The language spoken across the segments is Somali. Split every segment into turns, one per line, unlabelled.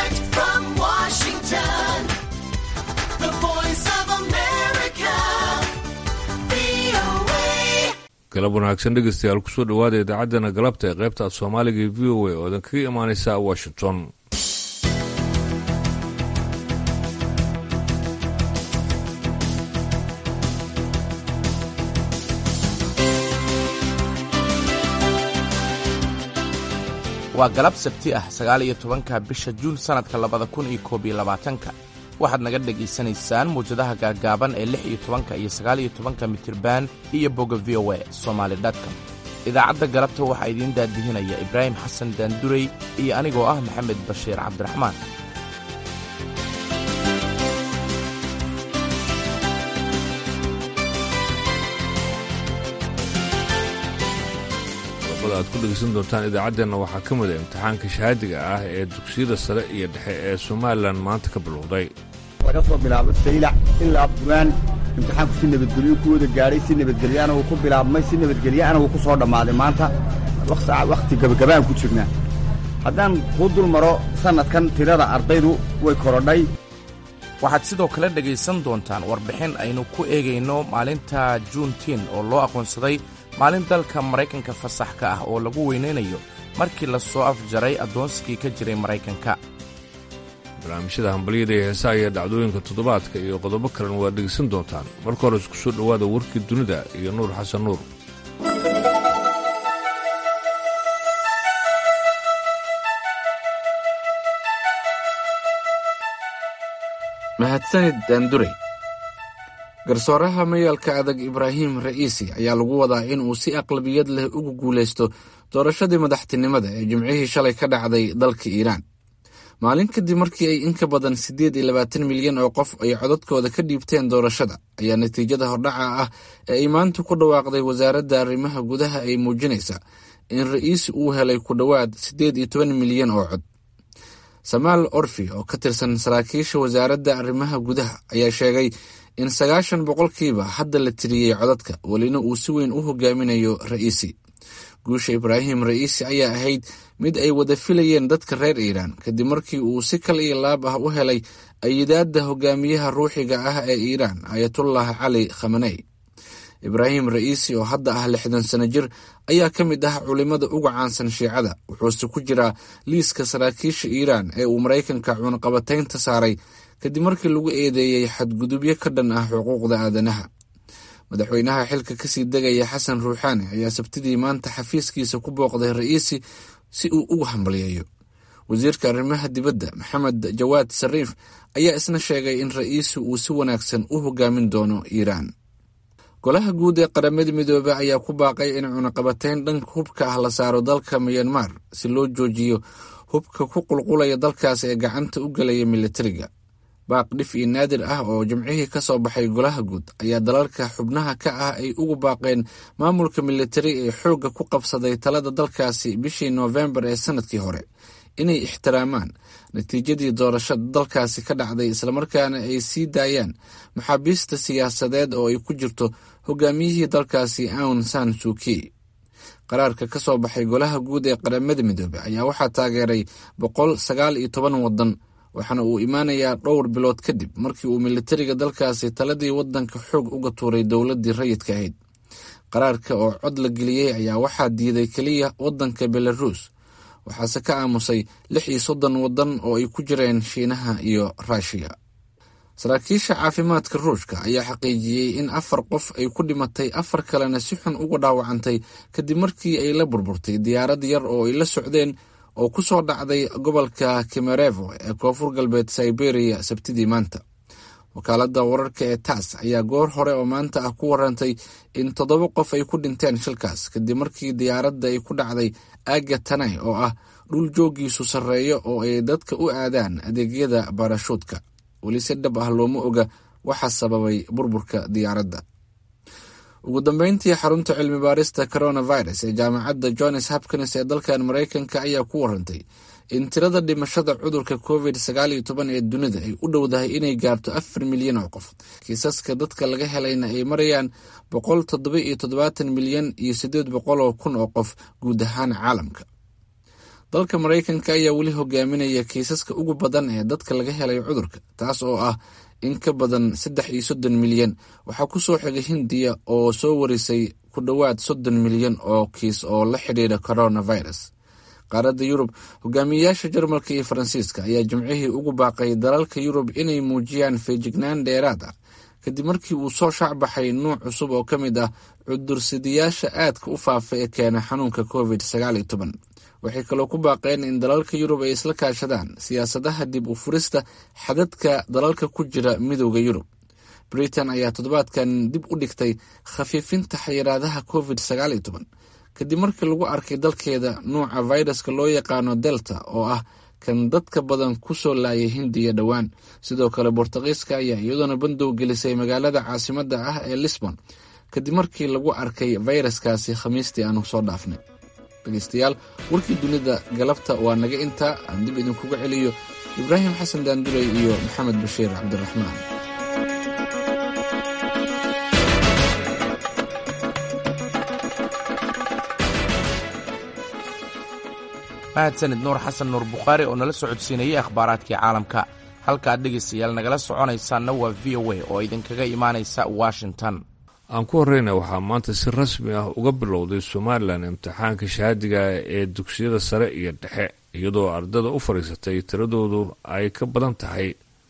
Direct from Washington, the voice of America, VOA.
galab wanaagsan dhegeystayaal kusoo dhowaada idaacaddana galabta ee qaybta af soomaaliga ee v o a oo idan kaga imaaneysa washington
waa galab sabti ah sagaal iyo tobanka bisha juun sannadka labada kun iyo koob iyo labaatanka waxaad naga dhegaysanaysaan muwjadaha gaaggaaban ee lix iyo tobanka iyo sagaal iyo tobanka mitirban iyo bogga v o a somaali com idaacadda galabta waxaa idiin daadihinaya ibraahim xasan daandurey iyo anigoo ah maxamed bashiir cabdiraxmaan
qodobada aad ku dhegeysan doontaan idaacaddeenna waxaa ka mid a imtixaanka shahaadiga ah ee dugsiyada sare iyo dhexe ee somalilan maanta ka bilowday
laga soo bilaabo saylac ilaa bugaan imtixaanku si nabadgelyo ku wada gaadhay si nabadgelyaana wuu ku bilaabmay si nabadgelyaana wuu ku soo dhammaaday maanta wakhti gabagabaan ku jirnaa haddaan kuu dul maro sannadkan tirada ardaydu way korodhay
waxaad sidoo kale dhegaysan doontaan warbixin aynu ku eegayno maalinta juuntiin oo loo aqoonsaday maalin dalka maraykanka fasax ka ah oo lagu weynaynayo markii la soo afjaray addoonsigii ka jiray maraykanka
barnaamijyada hambalyada iyo heesaha iyo dhacdooyinka toddobaadka iyo qodobo kalena waad dhegeysan doontaan marka hore isku soo dhowaada warkii dunida iyo nuur xasan nuur
mahadsanid daandurey garsooraha mayaalka adag ibraahim ra'iisi ayaa lagu wadaa in uu si aqlabiyad leh ugu guulaysto doorashadii madaxtinimada ee jimcihii shalay ka dhacday dalka iiraan maalin kadib markii ay in ka badan siddeed iyo labaatan milyan oo qof ay codadkooda ka dhiibteen doorashada ayaa natiijada hordhaca ah ee ay maanta ku dhawaaqday wasaaradda arrimaha gudaha ay muujinaysaa in ra'iisi uu helay ku dhowaad siddeed iyo toban milyan oo cod samaal orfi oo ka tirsan saraakiisha wasaaradda arrimaha gudaha ayaa sheegay in sagaashan boqolkiiba hadda la tiriyey codadka welina uu si weyn u hogaaminayo ra'iisi guusha ibraahim ra'iisi ayaa ahayd mid ay wada filayeen dadka reer iiraan kadib markii uu si kal iyo laab ah u helay ayidaadda hogaamiyaha ruuxiga ah ee iiraan ayatullah cali khamaney ibraahim ra'iisi oo hadda ah lixdan sano jir ayaa ka mid ah culimmada uga caansan shiicada wuxuuse ku jiraa liiska saraakiisha iiraan ee uu maraykanka cunaqabataynta saaray kadib markii lagu eedeeyey xadgudubyo ka dhan ah xuquuqda aadanaha madaxweynaha xilka kasii degaya xasan ruuxaani ayaa sabtidii maanta xafiiskiisa ku booqday ra'iisi si uu ugu hambalyeeyo wasiirka arrimaha dibadda maxamed jawaad sariif ayaa isna sheegay in ra'iisi uu si wanaagsan u hogaamin doono iiraan golaha guud ee qaramada midoobey ayaa ku baaqay in cunaqabatayn dhanka hubka ah la saaro dalka miyanmar si loo joojiyo hubka ku qulqulaya dalkaas ee gacanta u gelaya militariga baaq dhif iyo naadir ah oo jimcihii ka soo baxay golaha guud ayaa dalalka xubnaha ka ah ay ugu baaqeen maamulka militari ee xoogga ku qabsaday talada dalkaasi bishii noofembar ee sanadkii hore inay ixtiraamaan natiijadii doorashada dalkaasi ka dhacday islamarkaana ay sii daayaan maxaabiista siyaasadeed oo ay ku jirto hogaamiyihii dalkaasi aun san suuki qaraarka ka soo baxay golaha guud ee qaramada midoobey ayaa waxaa taageeray boqol sagaal iyo toban waddan waxaana uu imaanayaa dhowr bilood kadib markii uu militariga dalkaasi taladii waddanka xoog uga tuuray dowladdii rayidka ahayd qaraarka oo cod la geliyey ayaa waxaa diiday keliya waddanka belaruus waxaase ka aamusay lix iyo soddon waddan oo ay ku jireen shiinaha iyo ruushiya saraakiisha caafimaadka ruushka ayaa xaqiijiyey in afar qof ay ku dhimatay afar kalena si xun uga dhaawacantay kadib markii ay la burburtay diyaarad yar oo ay la socdeen oo ku soo dhacday gobolka kemerevo ee koonfur galbeed siberiya sabtidii maanta wakaaladda wararka ee tass ayaa goor hore oo maanta ah ku warantay in toddoba qof ay ku dhinteen shilkaas kadib markii diyaaradda ay ku dhacday aaga tanay oo ah dhul joogiisu sarreeyo oo ay dadka u aadaan adeegyada baarashuudka weli si dhab ah looma oga waxa sababay burburka diyaaradda ugu dambeyntii xarunta cilmi baarista coronavirus ee jaamacadda johns hopkins ee dalkan maraykanka ayaa ku warantay in tirada dhimashada cudurka covid sagaal iyo toban ee dunida ay u dhowdahay inay gaarto afar milyan oo qof kiisaska dadka laga helayna ay marayaan boqol toddoba iyo toddobaatan milyan iyo siddeed boqol oo kun oo qof guud ahaan caalamka dalka maraykanka ayaa weli hogaaminaya kiisaska ugu badan ee dadka laga helay cudurka taas oo ah in ka badan saddex iyo soddon milyan waxaa ku soo xigay hindiya oo soo warisay ku dhowaad soddon milyan oo kiis oo la xidhiidha coronavirus qaaradda yurub hogaamiyeyaasha jarmalka iyo faransiiska ayaa jimcihii ugu baaqay dalalka yurub inay muujiyaan feejignaan dheeraad ah kadib markii uu soo shaacbaxay nuuc cusub oo ka mid ah cudursidayaasha aadka u faafa ee keena xanuunka covid sagaal iyo toban waxay kaloo ku baaqeen in dalalka yurub ay isla kaashadaan siyaasadaha dib u furista xadadka dalalka ku jira midooda yurub britain ayaa toddobaadkan dib u dhigtay khafiifinta xayiraadaha covid sagaal iyo toban kadib markii lagu arkay dalkeeda nuuca viruska loo yaqaano delta oo ah kan dadka badan ku soo laayay hindiya dhowaan sidoo kale bortuqiiska ayaa iyadoona bandow gelisay magaalada caasimadda ah ee lisbon kadib markii lagu arkay fayraskaasi khamiistii aanu soo dhaafnay dhegeystayaal warkii dunida galabta waa naga intaa aan dib idinkuga celiyo ibraahim xasan daanduley iyo maxamed bashiir cabdiraxmaan
mahadsanid nuur xasan nuur bukhaari oo nala socodsiinayay akhbaaraadkii caalamka halkaad dhegaystayaal nagala soconaysaanna waa v o a oo idinkaga imaanaysa washington
aan ku horreyna waxaa maanta si rasmi ah uga bilowday somalilan imtixaanka shahaadiga ee dugsiyada sare iyo dhexe iyadoo ardada u fadhiisatay tiradoodu ay ka badan tahay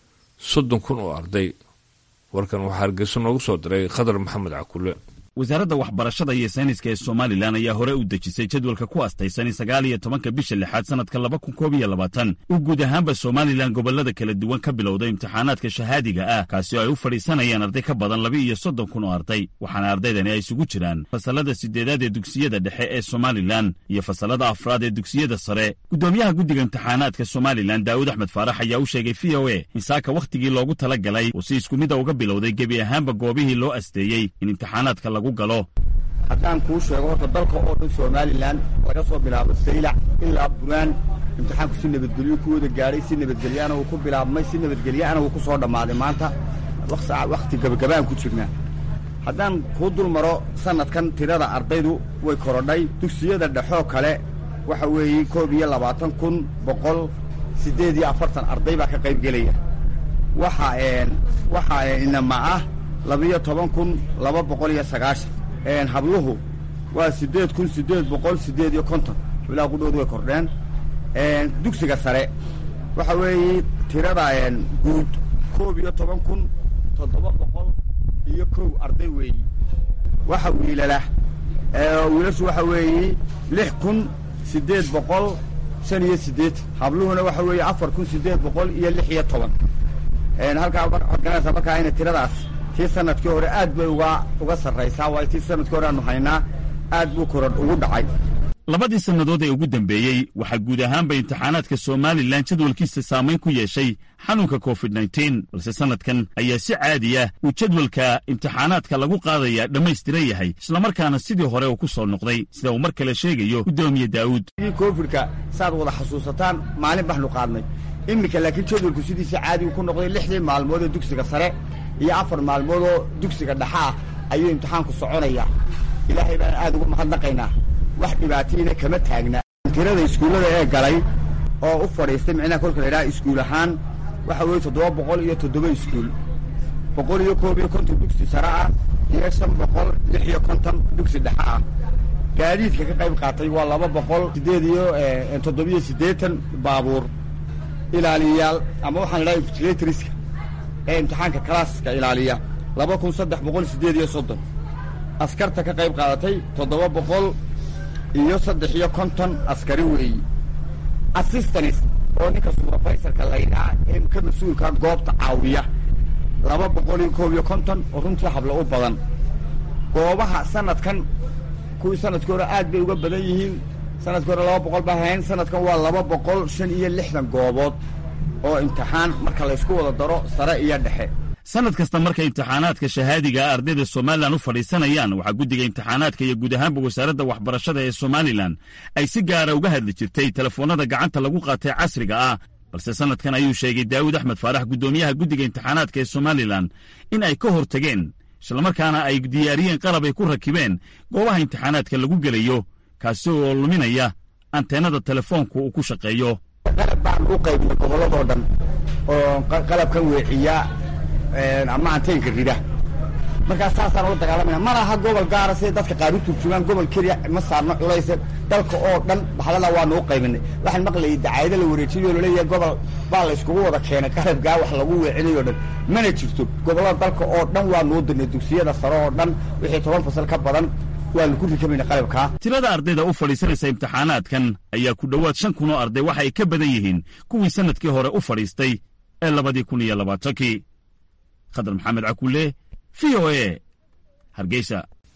soddon kun oo arday warkan waxaa hargeyso noogu soo diray khadar maxamed cakule
wasaaradda waxbarashada iyo sayniska ee somalilan ayaa hore u dejisay jadwalka ku astaysan sagaal iyo tobanka bisha lixaad sannadka laba kun koob iyo labaatan uu guud ahaanba somalilan gobollada kala duwan ka bilowday imtixaanaadka shahaadiga ah kaasi oo ay u fadhiisanayaan arday ka badan laba iyo soddon kun oo arday waxaana ardaydani ay isugu jiraan fasallada siddeedaad ee dugsiyada dhexe ee somalilan iyo fasallada afraad ee dugsiyada sare guddoomiyaha guddiga imtixaanaadka somalilan daa'uud axmed faarax ayaa u sheegay v o a in saaka wakhtigii loogu tala galay uu si isku mida uga bilowday gebi ahaanba goobihii loo asteeyey in imtixaanaadka lagu
haddaan kuu sheego horta dalka oo dhan somalilan laga soo bilaabo saylac ilaa buraan imtixaanku si nabadgelyo ku wada gaadhay si nabadgelyaana uu ku bilaabmay si nabadgelyaana uu ku soo dhammaaday maanta wakhti gabagabaan ku jirnaa haddaan kuu dul maro sannadkan tirada ardaydu way korodhay dugsiyada dhexoo kale waxa weeye koob iyo labaatan kun boqol siddeed iyo afartan arday baa ka qayb gelaya waxa waxaa inama ah labiyo toban kun laba boqol iyo sagaashan habluhu waa siddeed kun siddeed boqol siddeed iyo konton xublaha qudhoodu way kordheen dugsiga sare waxa weeye tirada guud koob iyo toban kun toddoba boqol iyo kow arday weeyi waxa wiilala wiilashu waxa weeye lix kun siddeed boqol shan iyo siddeetan habluhuna waxa weeye afar kun siddeed boqol iyo lix iyo toban halkaa waxaad garanaysaa markaa ina tiradaas tii sanadkii hore aad bay uga uga sarraysaa waayo tii sanadkii hore aanu haynaa aad buu korodh ugu dhacay
labadii sannadood ee ugu dambeeyey waxaa guud ahaanba imtixaanaadka somalilan jadwalkiisa saamayn ku yeeshay xanuunka covid nteen balse sannadkan ayaa si caadi ah uu jadwalka imtixaanaadka lagu qaadaya dhammaystiran yahay islamarkaana sidii hore uu ku soo noqday sida uu mar kale sheegayo guddoomiye daa'uud
covidka saad wada xasuusataan maalin baxnu qaadnay iminka laakiin jadwalku sidiisa caadigu ku noqday lixdii maalmood ee dugsiga sare iyo afar maalmood oo dugsiga dhexa ah ayuu imtixaanku soconaya ilaahay baan aad ugu mahadnaqaynaa wax dhibaatayna kama taagna tirada iskuullada ee galay oo u fadhiistay micnaha kolka la idhaha iskuul ahaan waxa weeye toddoba boqol iyo toddoba iskuul boqol iyo koob iyo konton dugsi sare ah iyo shan boqol lix iyo konton dugsi dhexe ah gaadiidka ka qayb qaatay waa laba boqol siddeed iyo toddobiyo siddeetan baabuur ilaaliyayaal ama waxaan idhaha invigilatoriska ee imtixaanka kalaaska ilaaliya laba kun saddex boqol siddeed iyo soddon askarta ka qayb qaadatay toddoba boqol iyo saddex iyo konton askari weeyi assistanis oo ninka subrofaysorka laydhaa ee ka mas-uulka goobta caawiya laba boqol iyo koob iyo konton oo runtii hablo u badan goobaha sanadkan kuwii sanadkii hore aad bay uga badan yihiin sanadkii hore laba boqol baa hayn sanadkan waa laba boqol shan iyo lixdan goobood oo imtixaan marka laysku wada daro sare iyo dhexe
sannad kasta markay imtixaanaadka shahaadiga ah ardayda somalilan u fadhiisanayaan waxaa guddiga imtixaanaadka iyo guud ahaanba wasaaradda waxbarashada ee somalilan ay si gaara uga hadli jirtay telefoonnada gacanta lagu qaatay casriga ah balse sannadkan ayuu sheegay daawud axmed faarax guddoomiyaha guddiga imtixaanaadka ee somalilan in ay ka hortageen islamarkaana ay diyaariyeen qalab ay ku rakibeen goobaha imtixaanaadka lagu gelayo kaasi oo luminaya anteenada telefoonku uu ku shaqeeyo
qalab baan u qaybnay gobolladoo dhan oo qalabkan weeciya ama anteenka rida markaa saasaan ula dagaalamaya ma laha gobol gaara siday dadka qaar u turjumaan gobol keliya ma saarno culayse dalka oo dhan bahlada waanu u qaybinay waxaan maqlayay dacaayado la wareejinayo laleeyahay gobol baa la iskugu wada keenay qalabkaa wax lagu weecinayo dhan mana jirto gobollada dalka oo dhan waanu u dirnay dugsiyada sare oo dhan wixii toban fasal ka badan waanu ku rikamayna qalabkaa
tirada ardayda u fadhiisanaysa imtixaanaadkan ayaa ku dhowaad shan kun oo arday waxa ay ka badan yihiin kuwii sannadkii hore u fadhiistay ee labadii kun iyo labaatankii khadar maxamed cakulle v o e hargeysa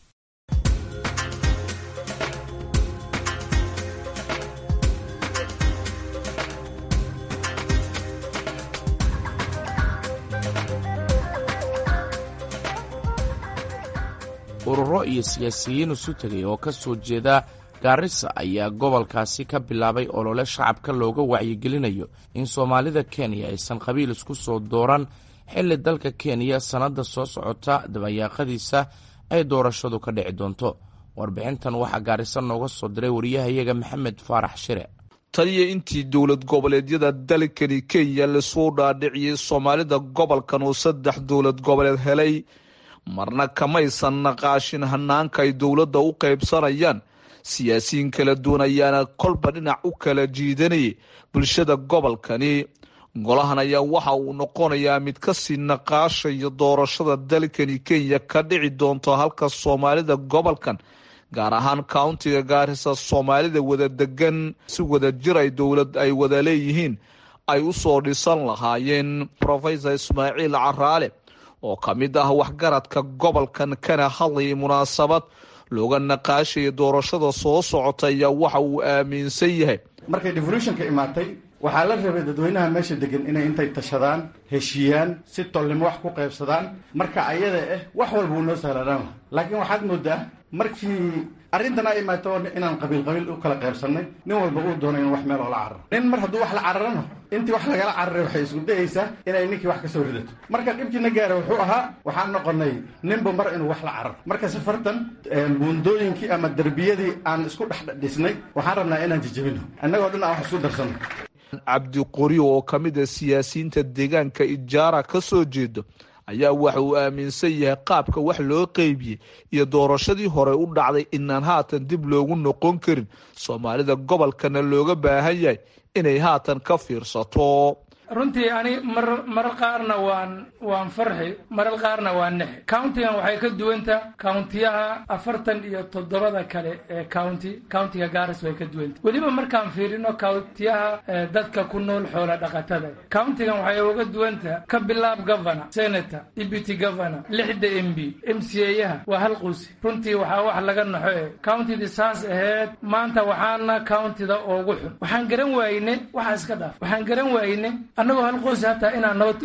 ururo iyo siyaasiyiin isu tegay oo ka soo jeeda gaarisa ayaa gobolkaasi ka bilaabay olole shacabka looga wacyigelinayo in soomaalida kenya aysan qabiil isku soo dooran xilli dalka kenya sannadda soo socota dabayaaqadiisa ay doorashadu ka dhici doonto warbixintan waxaa gaarisa nooga soo diray wariyahayaga maxamed faarax shire
taliya intii dowlad goboleedyada dalkani kenya lasoo dhaadhiciyey soomaalida gobolkan uu saddex dowlad goboleed helay marna kamaysan naqaashin hanaanka ay dowladda u qaybsanayaan siyaasiyiin kala duwan ayaana kolba dhinac u kala jiidanayay bulshada gobolkani golahan ayaa waxa uu noqonayaa mid kasii naqaashaya doorashada dalkani kenya ka dhici doonto halka soomaalida gobolkan gaar ahaan countiga gaarisa soomaalida wada degan si wada jir ay dowlad ay wada leeyihiin ay u soo dhisan lahaayeen rofesor ismaaciil caraale oo ka mid ah waxgaradka gobolkan kana hadlayay munaasabad looga naqaashaya doorashada soo socota ayaa waxa uu aaminsan yahay
markay devolutionka imaatay waxaa la rabay dadweynaha meesha degan inay intay tashadaan heshiiyaan si tolnimo wax ku qaybsadaan marka ayada ah wax walba wuu noo sahlanaan laha laakiin waxaad moodaa markii arrintan ay imaato inaan qabiil qabiil u kala qaybsannay nin walba uu doono in wax meel oola cararo nin mar hadduu wax la cararana intii wax lagala cararay waxay isku dayaysaa inay ninkii wax ka soo ridato marka dhibkiina gaara wuxuu ahaa waxaan noqonay ninba mar inuu wax la cararo marka safartan buundooyinkii ama derbiyadii aan isku dhexdhisnay waxaan rabnaa inaan jijabino annagoo dhan aan wax isku darsanno
cabdiqoriyo oo ka mid a siyaasiyiinta deegaanka ijaara ka soo jeedo ayaa waxa uu aaminsan yahay qaabka wax loo qeybiyey iyo doorashadii hore u dhacday inaan haatan dib loogu noqon karin soomaalida gobolkana looga baahan yahay inay haatan ka fiirsato
runtii ani mar marar qaarna waan waan farxi marar qaarna waan nexi countigan waxay ka duwanta countiyaha afartan iyo toddobada kale ee county countiga gaaris way ka duwanta weliba markaan fiirino countiyaha dadka ku nool xoola dhaqatada countigan waxay uga duwanta ka bilaab governor senator deputy governor lixda m b m c ayaha waa hal quusi runtii waxaa wax laga naxo e countidii saas aheyd maanta waxaana countida oogu xun waxaan garan waayne waxaa iska dhaaf waxaan garan waayne annagoo hal qoys hataa inaan nabad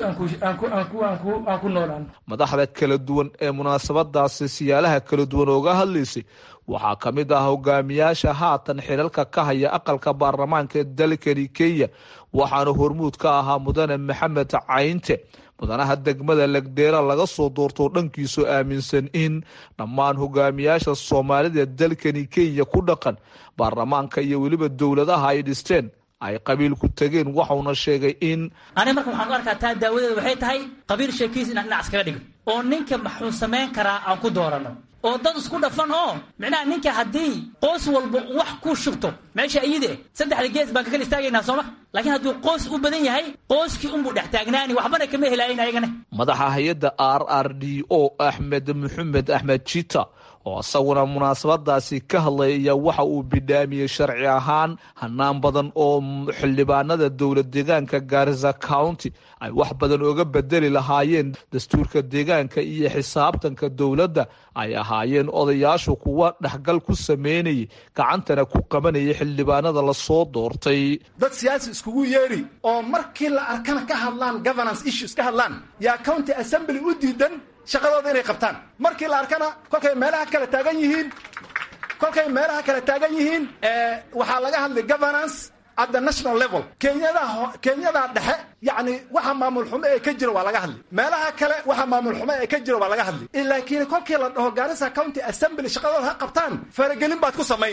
aan ku noolaano
madaxda kala duwan ee munaasabadaasi siyaalaha kala duwan ooga hadlaysay waxaa ka mid ah hogaamiyaasha haatan xilalka ka haya aqalka baarlamaanka ee dalkani kenya waxaana hormuud ka ahaa mudane maxamed cayinte mudanaha degmada legdeera laga soo doortoo dhankiisu aaminsan in dhammaan hogaamiyaasha soomaalida dalkani kenya ku dhaqan baarlamaanka iyo weliba dowladaha ay dhisteen ay qabiilku tegeen waxauna sheegay in
ani marka waxaan u arkaa taa daawadeeda waxay tahay qabiil sheekiis inaan dhinac iskaga dhigno oo ninka maxuu samayn karaa aan ku dooranno oo dad isku dhafan oo micnaha ninka haddii qoys walba wax ku shubto meesha iyide saddexda gees baan kakala istaagaynaa sooma laakiin hadduu qoys u badan yahay qoyskii unbuu dhex taagnaani waxbana kama helaayin ayagana
madaxa hay-adda r r d o axmed maxamed axmed jita oo isaguna munaasabadaasi ka hadlay ayaa waxa uu bidhaamiyey sharci ahaan hanaan badan oo xildhibaanada dowlad deegaanka gaarisa county ay wax badan oga bedeli lahaayeen dastuurka deegaanka iyo xisaabtanka dowladda ay ahaayeen odayaashu kuwa dhexgal ku sameynayay gacantana ku qabanayay xildhibaanada lasoo doortay
dad siyaasi iskugu yeedhi oo markii la arkana ka hadlaan governance issues ka hadlaan yaa county assembly u diidan shaqadooda inay qabtaan markii la arkana kolkay meelaha kale taagan yihiin kolkay meelaha kale taagan yihiin waxaa laga hadlay governance at the national level kenyada kenyada dhexe yacni waxa maamul xumo ee ka jira waa laga hadli meelaha kale waxa maamul xumo ee ka jira waa laga hadli laakiin kolkii la dhaho gaarisa county assembly shaqadooda ha qabtaan faragelin baad ku samayn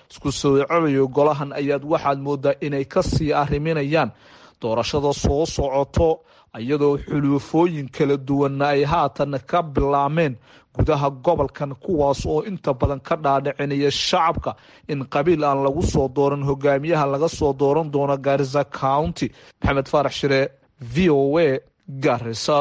isku soo celayo golahan ayaad waxaad moodaa inay kasii arriminayaan doorashada soo socoto iyadoo xuluufooyin kala duwanna ay haatan ka bilaameen gudaha gobolkan kuwaas oo inta badan ka dhaadhicinaya shacabka in qabiil aan lagu soo dooran hogaamiyaha laga soo dooran doono gaarisa county maxamed faarax shire v o a gaarisa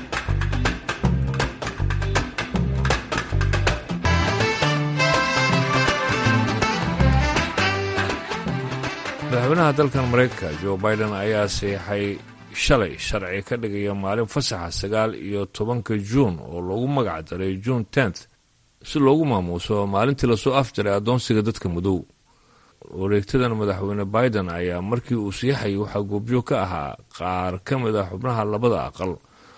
madaxweynaha dalkan maraykanka jo biden ayaa seexay shalay sharci ka dhigaya maalin fasaxa sagaal iyo tobanka juun oo loogu magac daray juun tenth si loogu maamuuso maalintii lasoo afjaray addoonsiga dadka madow wareegtadan madaxweyne biden ayaa markii uu siixayay waxaa goobjoog ka ahaa qaar ka mid a xubnaha labada aqal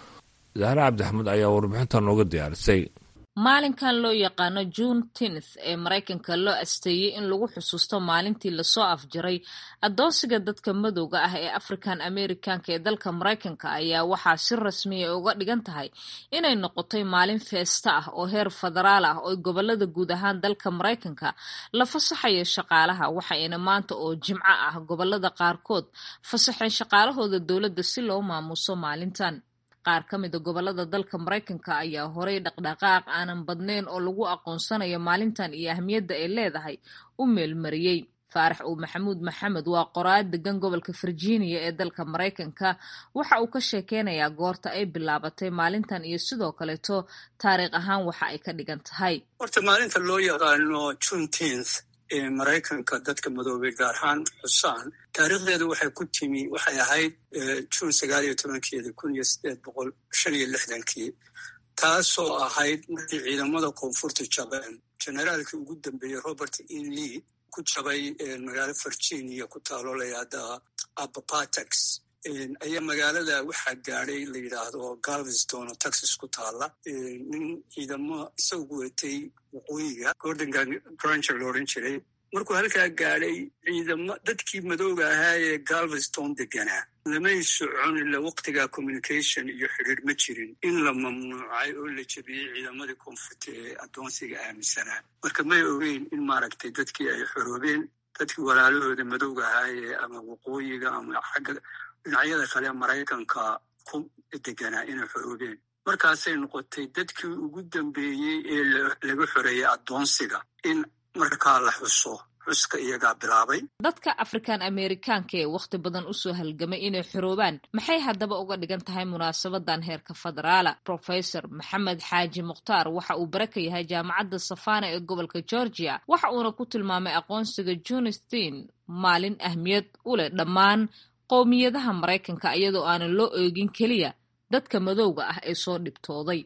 zahre cabdixmed ayaa warbixinta nooga diyaarisay
maalinkan loo yaqaano june tenth ee maraykanka loo asteeyey in lagu xusuusto maalintii lasoo afjaray addoonsiga dadka madowga ah ee african americanka ee dalka maraykanka ayaa waxaa si rasmiya uga dhigan tahay inay noqotay maalin feesta ah oo heer federaal ah oo gobolada guud ahaan dalka maraykanka la fasaxayo shaqaalaha waxayna maanta oo jimco ah gobolada qaarkood fasaxeen shaqaalahooda dowladda si loo maamuuso maalintan qaar ka mida gobolada dalka maraykanka ayaa horay dhaqdhaqaaq aanan badnayn oo lagu aqoonsanayo maalintan iyo ahmiyadda ay leedahay u meelmariyey faarax uu maxamuud maxamed waa qoraad degan gobolka virginia ee dalka maraykanka waxa uu ka sheekeynayaa goorta ay bilaabatay maalintan iyo sidoo kaleeto taariikh ahaan waxa ay ka dhigan tahay
horta maalinta loo yaqaano juneteenth ee maraykanka dadka madoobay gaar ahaan xusaan taariikhdeedu waxay ku timi waxay ahayd juun sagaal iyo tobankeedi kun iyo sideed boqol shan iyo lixdankii taasoo ahayd markii ciidamada koonfurta jabeen generaalkii ugu dambeeyey robert e lee ku jabay magaalo virginia ku taalo layahda abapatex ayaa magaalada waxaa gaadhay la yidhaahdo galveston oo texas ku taala nin ciidamo isagu watay waqooyiga gordon granger la odhan jiray markuu halkaa gaadhay ciidamo dadkii madooga ahaa ee galveston deganaa lamay socon ila waqtiga communication iyo xidhiir ma jirin in la mamnuucay oo la jebiyey ciidamadii koonfurta ee addoonsiga aaminsanaa marka may ogeyn in maaragtay dadkii ay xoroobeen dadkii walaalahooda madowga ahaa ee ama waqooyiga ama xagga dhinacyada kale maraykanka ku deganaa inay xoroobeen markaasay noqotay dadkii ugu dambeeyey ee laga xoreeyey addoonsiga in markaa la xuso xuska iyagaa bilaabay
dadka african amerikaanka ee wakhti badan usoo halgamay inay xoroobaan maxay haddaba uga dhigan tahay munaasabadan heerka federaala professor maxamed xaaji mukhtaar waxa uu bara ka yahay jaamacadda safana ee gobolka georgia waxa uuna ku tilmaamay aqoonsiga junistin maalin ahmiyad u leh dhammaan qowmiyadaha maraykanka iyadoo aanan loo eegin keliya dadka madowga ah ee soo dhibtooday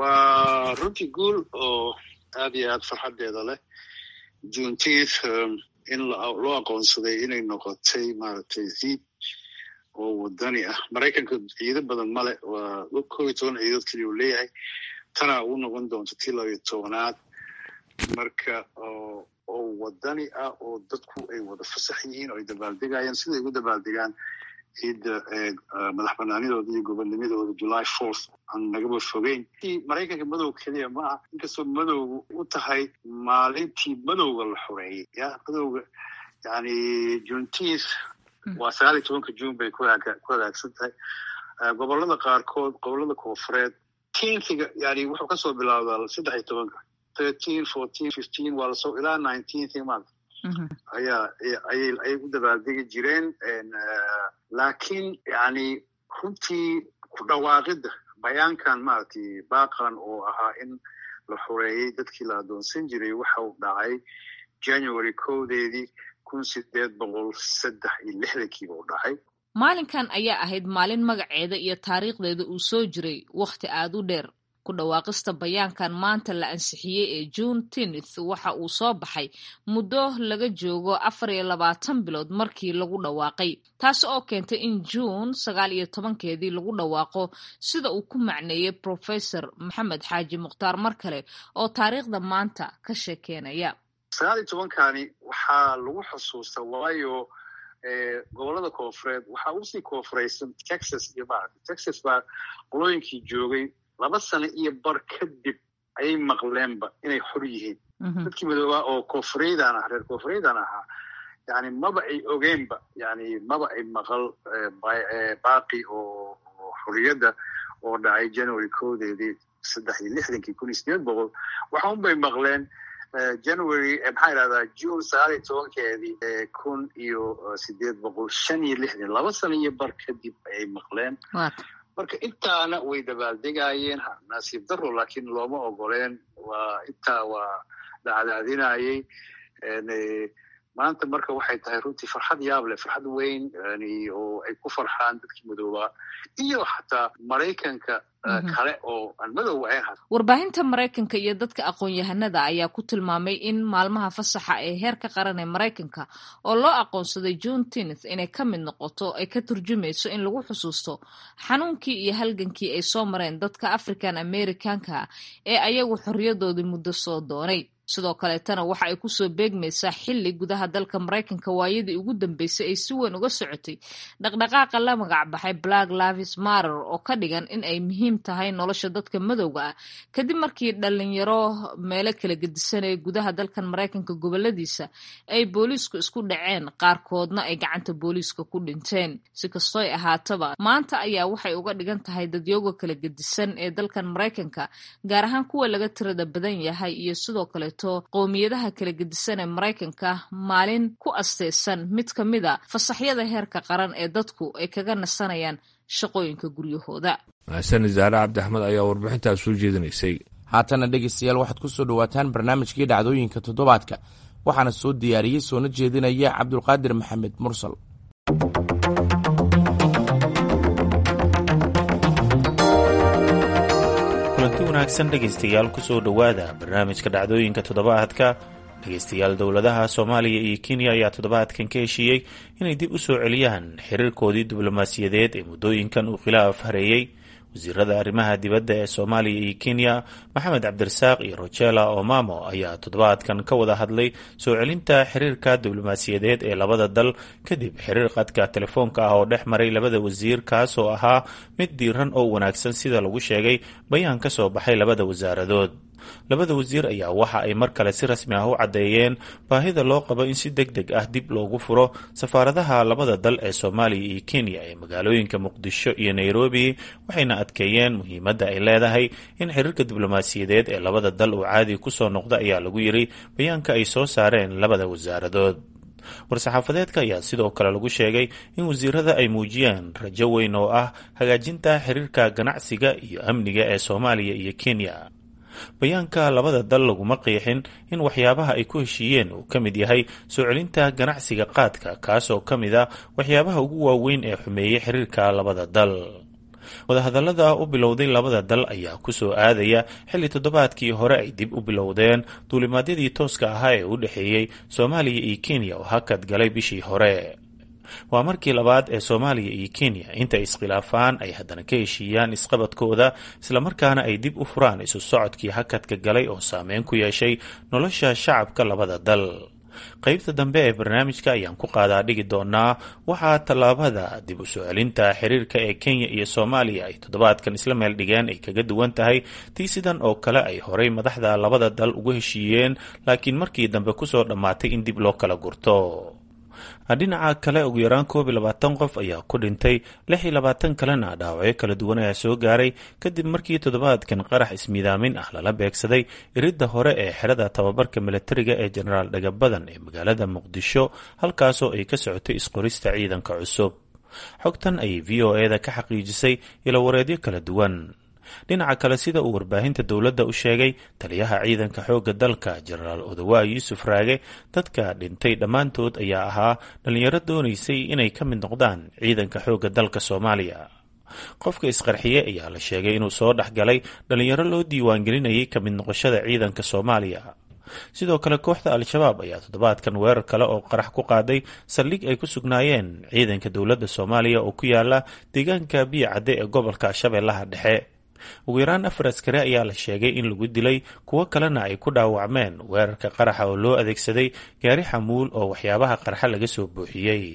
waa runtii guul oo aad iyo aad farxaddeeda leh juneteenth in loo aqoonsaday inay noqotay maaragtay ciid oo wadani ah maraykanka ciido badan male waa kob iyo toban ciidood keliya uu leeyahay tana uu noqon doonto tii labiyo tobanaad marka oo wadani ah oo dadku ay wada fasax yihiin oo ay dabaaldegayaan siday ugu dabaaldegaan ciidda madax banaanidooda iyo gobonnimadooda july fourth aan nagaba fogeyn maraykanka madow keliya ma aha inkastoo madowga u tahay maalintii madowga la xoreeyey ya madowga yani juneteenth waa sagaal iyo tobanka june bay ku hagaagsan tahay gobolada qaarkood gobolada koonfureed teenkiga yani wuxuu kasoo bilaabdaa saddex iyo tobanka thirteen fourteen fifteen waa lasoo ilaa nineteenth maanta ayaa ayay ayay u dabaaldegi jireen laakiin yani runtii ku dhawaaqidda bayaankan maaragtay baaqan oo ahaa in la xoreeyey dadkii la addoonsan jiray waxa uu dhacay january kowdeedii kun sideed boqol saddex iyo lixdankiiba u dhacay
maalinkan ayaa ahayd maalin magaceeda iyo taariikhdeeda uu soo jiray wakhti aad u dheer ku dhawaaqista bayaankan maanta la ansixiyey ee june tenth waxa uu soo baxay muddo laga joogo afar iyo labaatan bilood markii lagu dhawaaqay taas oo keentay in juun sagaal iyo tobankeedii lagu dhawaaqo sida uu ku macneeyey professor maxamed xaaji mukhtaar mar kale oo taariikhda maanta ka sheekeynaya
sagaal iyo tobankani waxaa lagu xusuustaa waayo gobolada koonfureed waxaa usii koonfureysan texas iyo maarata texas baa qolooyinkii joogay laba sano iyo bar kadib ayay maqleenba inay xor yihiin dadkii madoobaa oo koonfureydan ah reer koonfureydan ahaa yani maba ay ogeenba yani maba ay maqal baaqi oo xorriyadda oo dhacay january koodeedii saddex iyo lixdankii kun iyo sideed boqol waxa un bay maqleen january maxaa idhahdaa june sagaal iyo tobankeedii kun iyo sideed boqol shan iyo lixdan laba sano iyo bar kadib ayay maqleen marka intaana way dabaaldegaayeen nasiib daro laakiin looma ogoleen waa intaa waa dhacdaadinayey maanta marka waxay tahay runtii farxad yaab leh farxad weyn oo ay ku farxaan dadkii madoobaa iyo xataa maraykanka kale oo aan madow ahayn
warbaahinta maraykanka iyo dadka aqoon-yahanada ayaa ku tilmaamay in maalmaha fasaxa ee heerka qaran ee maraykanka oo loo aqoonsaday june tenth inay ka mid noqoto ay ka turjumayso in lagu xusuusto xanuunkii iyo halgankii ay soo mareen dadka african americanka ee ayagu xorriyadoodii muddo soo doonay sidoo kaleetana waxa ay kusoo beegmaysaa xilli gudaha dalka maraykanka waayadii ugu dambeysay ay si weyn uga socotay dhaqdhaqaaqa la magac baxay black lavis marer oo ka dhigan in ay muhiim tahay nolosha dadka madowga ah kadib markii dhalinyaro meelo kala gedisanaya gudaha dalkan maraykanka goboladiisa ay booliisku isku dhaceen qaarkoodna ay gacanta booliiska ku dhinteen si kastooy ahaataba maanta ayaa waxay uga dhigan tahay dadyooga kala gedisan ee dalkan maraykanka gaar ahaan kuwa laga tirada badan yahay iyo sidoo kale qowmiyadaha kala gedisan ee maraykanka maalin ku asteysan mid ka mid a fasaxyada heerka qaran ee dadku ay kaga nasanayaan shaqooyinka guryahooda
mahasani zaare cabdi axmed ayaa warbixintaas soo jeedinaysay
haatana dhegaystayaal waxaad ku soo dhowaataan barnaamijkii dhacdooyinka toddobaadka waxaana soo diyaariyey soona jeedinaya cabdulqaadir maxamed mursal
kulanti wanaagsan dhegaystayaal kusoo dhowaada barnaamijka dhacdooyinka toddobaadka dhegaystayaal dowladaha soomaaliya iyo kenya ayaa toddobaadkan ka heshiiyey inay dib u soo celiyaan xiriirkoodii diblomaasiyadeed ee muddooyinkan uu khilaaf hareeyey wasiirada arrimaha dibadda ee soomaaliya iyo kenya maxamed cabdirasaaq iyo rojela omamo ayaa toddobaadkan ka wada hadlay soo celinta xiriirka diblomaasiyadeed ee labada dal kadib xiriir qadka telefoonka ah oo dhex maray labada wasiir kaas oo ahaa mid diiran oo wanaagsan sida lagu sheegay bayaan ka soo baxay labada wasaaradood labada wasiir ayaa waxa ay mar kale si rasmi ah u caddeeyeen baahida loo qabo in si deg deg ah dib loogu furo safaaradaha labada dal ee soomaaliya iyo kenya ee magaalooyinka muqdisho iyo nairobi waxayna adkeeyeen muhiimadda ay leedahay in xiriirka diblomaasiyadeed ee labada dal uu caadi kusoo noqda ayaa lagu yiri bayaanka ay soo saareen labada wasaaradood war-saxaafadeedka ayaa sidoo kale lagu sheegay in wasiirada ay muujiyeen rajo weyn oo ah hagaajinta xiriirka ganacsiga iyo amniga ee soomaaliya iyo kenya bayaanka labada dal laguma qiixin in waxyaabaha ay ku heshiiyeen uu ka mid yahay soo celinta ganacsiga qaadka kaasoo ka mid a waxyaabaha ugu waaweyn ee xumeeyey xiriirka labada dal wadahadallada u bilowday labada dal ayaa kusoo aadaya xilli toddobaadkii hore ay dib u bilowdeen duulimaadyadii tooska ahaa ee u dhexeeyey soomaaliya iyo kenya oo hakad galay bishii hore waa markii labaad ee soomaaliya iyo kenya intay iskhilaafaan ay haddana ka heshiiyaan isqabadkooda islamarkaana ay dib u furaan isu socodkii hakadka galay oo saameyn ku yeeshay nolosha shacabka labada dal qaybta dambe ee barnaamijka ayaan ku qaadaa dhigi doonaa waxaa tallaabada dib u soo celinta xiriirka ee kenya iyo soomaaliya ay toddobaadkan isla meel dhigeen ay kaga duwan tahay tii sidan oo kale ay horay madaxda labada dal ugu heshiiyeen laakiin markii dambe kusoo dhammaatay in dib loo kala gurto dhinaca kale ugu yaraan koob iyo labaatan qof ayaa ku dhintay lix iyo labaatan kalena dhaawacyo kala duwan ayaa soo gaaray kadib markii toddobaadkan qarax ismiidaamin ah lala beegsaday iridda hore ee xerada tababarka milatariga ee jenaraal dhagabadan ee magaalada muqdisho halkaasoo ay ka socotay isqorista ciidanka cusub xogtan ayay v o eda ka xaqiijisay ilowareedyo kala duwan dhinaca kale sida uu warbaahinta dowladda u sheegay taliyaha ciidanka xoogga dalka jenaraal odawaa yuusuf raage dadka dhintay dhammaantood ayaa ahaa dhallinyaro doonaysay inay ka mid noqdaan ciidanka xoogga dalka soomaaliya qofka isqarxiye ayaa la sheegay inuu soo dhex galay dhallinyaro loo diiwaangelinayay ka mid noqoshada ciidanka soomaaliya sidoo kale kooxda al-shabaab ayaa toddobaadkan weerar kale oo qarax ku qaaday saldhig ay ku sugnaayeen ciidanka dowladda soomaaliya oo ku yaala deegaanka biyo cadde ee gobolka shabeellaha dhexe ugu yaraan afar askari ayaa la sheegay in lagu dilay kuwo kalena ay ku dhaawacmeen weerarka qaraxa oo loo adeegsaday gaari xamuul oo waxyaabaha qarxa laga soo buuxiyey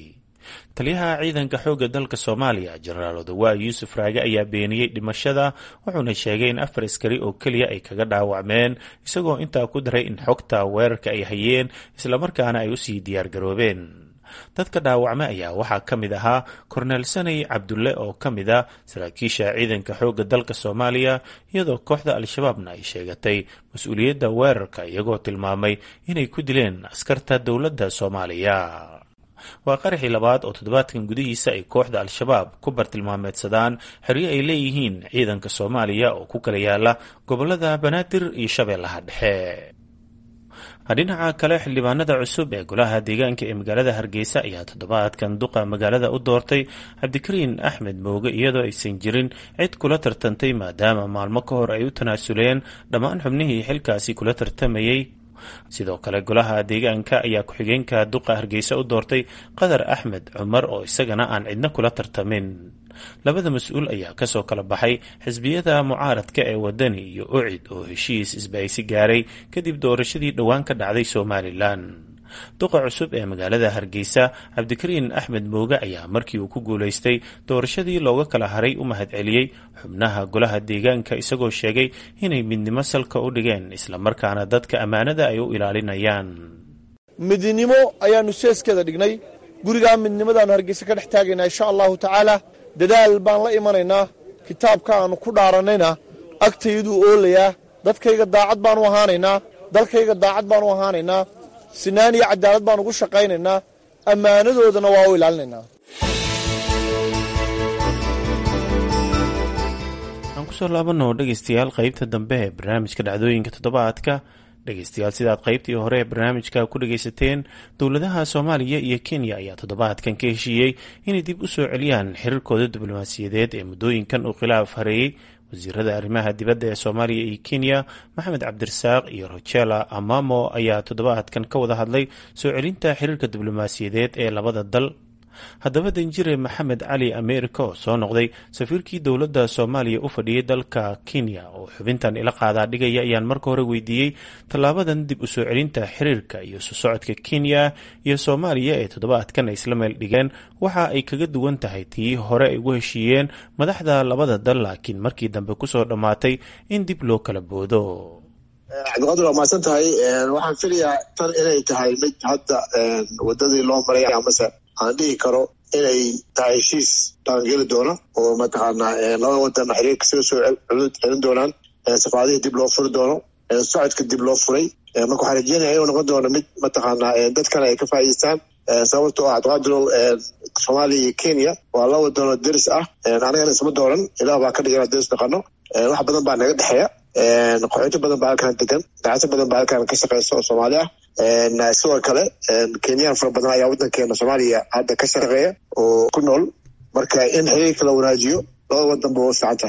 taliyaha ciidanka xoogga dalka soomaaliya jenaraal odawaa yuusuf raage ayaa beeniyey dhimashada wuxuuna sheegay in afar askari oo keliya ay kaga dhaawacmeen isagoo intaa ku daray in xogta weerarka ay hayeen islamarkaana ay usii diyaargaroobeen dadka dhaawacmay ayaa waxaa ka mid ahaa korneel sanay cabdulle oo ka mid a saraakiisha ciidanka xoogga dalka soomaaliya iyadoo kooxda al-shabaabna ay sheegatay mas-uuliyadda weerarka iyagoo tilmaamay inay ku dileen askarta dowladda soomaaliya waa qaraxii labaad oo toddobaadkan gudihiisa ay kooxda al-shabaab ku bartilmaameedsadaan xeryo ay leeyihiin ciidanka soomaaliya oo ku kala yaala gobolada banaadir iyo shabeellaha dhexe dhinaca kale xildhibaanada cusub ee golaha deegaanka ee magaalada hargeysa ayaa toddobaadkan duqa magaalada u doortay cabdikariin axmed mooge iyadoo aysan jirin cid kula tartantay maadaama maalmo ka hor ay u tanaasuleen dhammaan xubnihii xilkaasi kula tartamayey sidoo kale golaha deegaanka ayaa ku-xigeenka duqa hargeysa u doortay qadar axmed cumar oo isagana aan cidna kula tartamin labada mas-uul ayaa kasoo kala baxay xisbiyada mucaaradka ee wadani iyo ucid oo heshiis isbahaysi gaaray kadib doorashadii dhowaan ka dhacday somalilan duqa cusub ee magaalada hargeysa cabdikariin axmed mooge ayaa markii uu ku guulaystay doorashadii looga kala haray u mahadceliyey xubnaha golaha deegaanka isagoo sheegay inay midnimo salka u dhigeen islamarkaana dadka ammaanada ay u ilaalinayaan
midnimo ayaanu seeskeeda dhignay gurigaa midnimadaannu hargeysa ka dhex taagaynaa insha allahu tacaala dadaal baan la imanaynaa kitaabka aannu ku dhaarannayna agtayduu oolayaa dadkayga daacad baanu ahaanaynaa dalkayga daacad baanu ahaanaynaa sinaan iyo cadaalad baan ugu shaqaynaynaa ammaanadoodana waa u ilaalinaynaa
aan kusoo laabano dhegaystayaal qaybta dambe ee barnaamijka dhacdooyinka toddobaadka dhegaystayaal sidaad qaybtii hore ee barnaamijka ku dhagaysateen dowladaha soomaaliya iyo kenya ayaa toddobaadkan ka heshiiyey inay dib u soo celiyaan xiriirkooda diblomaasiyadeed ee muddooyinkan uu khilaaf hareeyey wasiirada arrimaha dibadda ee soomaaliya iyo kenya maxamed cabdirasaaq iyo rojela amamo ayaa toddobaadkan ka wada hadlay soo celinta xiriirka diblomaasiyadeed ee labada dal haddaba danjire maxamed cali ameerika oo soo noqday safiirkii dowladda soomaaliya u fadhiyey dalka kenya oo xubintan ila qaadaa dhigaya ayaan marka hore weydiiyey tallaabadan dib u soo celinta xiriirka iyo soo socodka kenya iyo soomaaliya ee toddobaadkan ay isla meel dhigeen waxa ay kaga duwan tahay tii hore ay ugu heshiiyeen madaxda labada dal laakiin markii dambe kusoo dhammaatay in dib loo kala boodo
cabdiqaadir waa mahadsan tahay waxaan filayaa tan inay tahay mid hadda wadadii loo maray amase aan dhihi karo inay tahay heshiis dhaqangeli doona oo mataqaanaa labada wadan xiriirka sida soo celin doonaan safaadihii dib loo furi doono socodka dib loo furay marka waxaan rajeynaya inuu noqon doono mid mataqaanaa dadkana ay ka faa'idaystaan sababtoo ah cabdiqaadirow soomaaliya iyo kenya waa laba wadanoo deris ah anagana isma dooran ilaah baa ka dhigana deris dhaqano wax badan baa naga dhexeeya qaxooti badan baa halkan degan dacso badan baa halkan ka shaqeysa oo soomaali ah sidoo kale kenyaan fara badan ayaa wadankeena soomaaliya hadda ka shaqeeya oo ku nool marka in xiriirka la wanaajiyo labada wadan ba u fiican tahay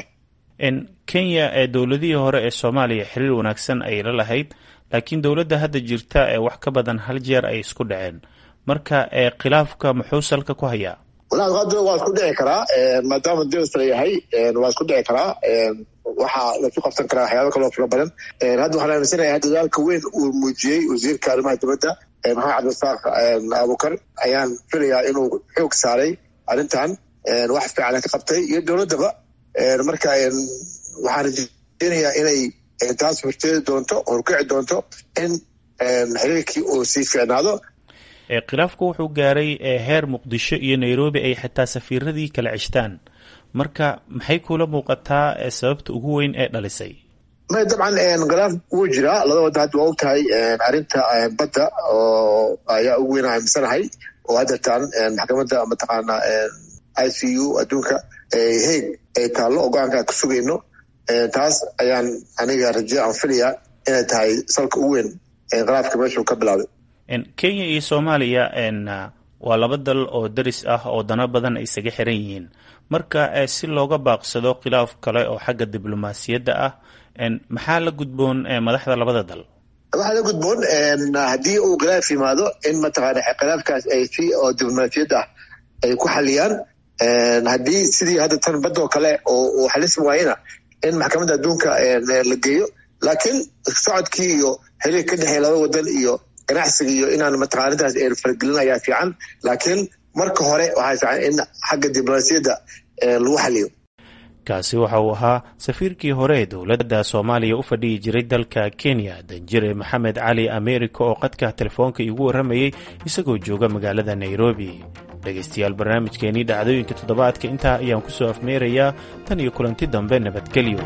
kenya ee dowladihii hore ee soomaaliya xiriir wanaagsan ay la lahayd laakiin dowladda hadda jirta ee wax ka badan hal jeer ay isku dhaceen marka khilaafka muxuu salka ku hayaa
walahi qadro waa isku dhici karaa maadaama deris la yahay waa isku dhici karaa waxaa lasu qabsan karaa waxyaaba kaloo fara badan hadda waxaan aaminsanayaa dadaalka weyn uu muujiyey wasiirka arrimaha dibadda maxamed cabdirasaaq abukar ayaan filayaa inuu xoog saaray arrintan wax fiican ka qabtay iyo dowladdaba marka waxaan rajeynayaa inay taas horteedi doonto horkici doonto in xiriirkii uu sii fiicnaado
khilaafku wuxuu gaaray heer muqdisho iyo nairobi ay xitaa safiiradii kala ceshtaan marka maxay kula muuqataa sababta ugu weyn ee dhalisay
may dabcan khilaaf wuu jiraa laba wadda hadda waa og tahay arrinta badda oo ayaa ugu weyn aaminsanahay oo haddeertaan maxkamadda mataqaana i c u adduunka heeg ay taallo oo go-aanka ka sugayno taas ayaan aniga raje aan filayaa inay tahay salka ugu weyn khilaafka meeshuu ka bilaabay
kenya iyo soomaaliya waa laba dal oo deris ah oo dano badan ay isaga xiran yihiin marka si looga baaqsado khilaaf kale oo xagga diblomaasiyadda ah maxaa la gudboon madaxda labada dal
waxaa la gudboon haddii uu khilaaf yimaado in mataqaana khilaafkaas ay si oo diblomaasiyad ah ay ku xaliyaan haddii sidii hadda tan badoo kale oo xalismi waayena in maxkamadda adduunka la geeyo laakiin socodkii iyo xiriir ka dhexeeya laba wadan iyo ganacsiga iyo inaan mataqaana arrintaas ay fargelin ayaa fiican laakiin marka hore waxaa fiican in xagga diblomaasiyadda lagu xaliyo
kaasi waxa uu ahaa safiirkii hore ee dowladda soomaaliya u fadhiyi jiray dalka kenya danjire maxamed cali america oo qadka telefoonka iigu warramayey isagoo jooga magaalada nairobi dhegaystayaal barnaamijkeenii dhacdooyinka toddobaadka intaa ayaan ku soo afmeerayaa tan iyo kulanti dambe nabadgelyo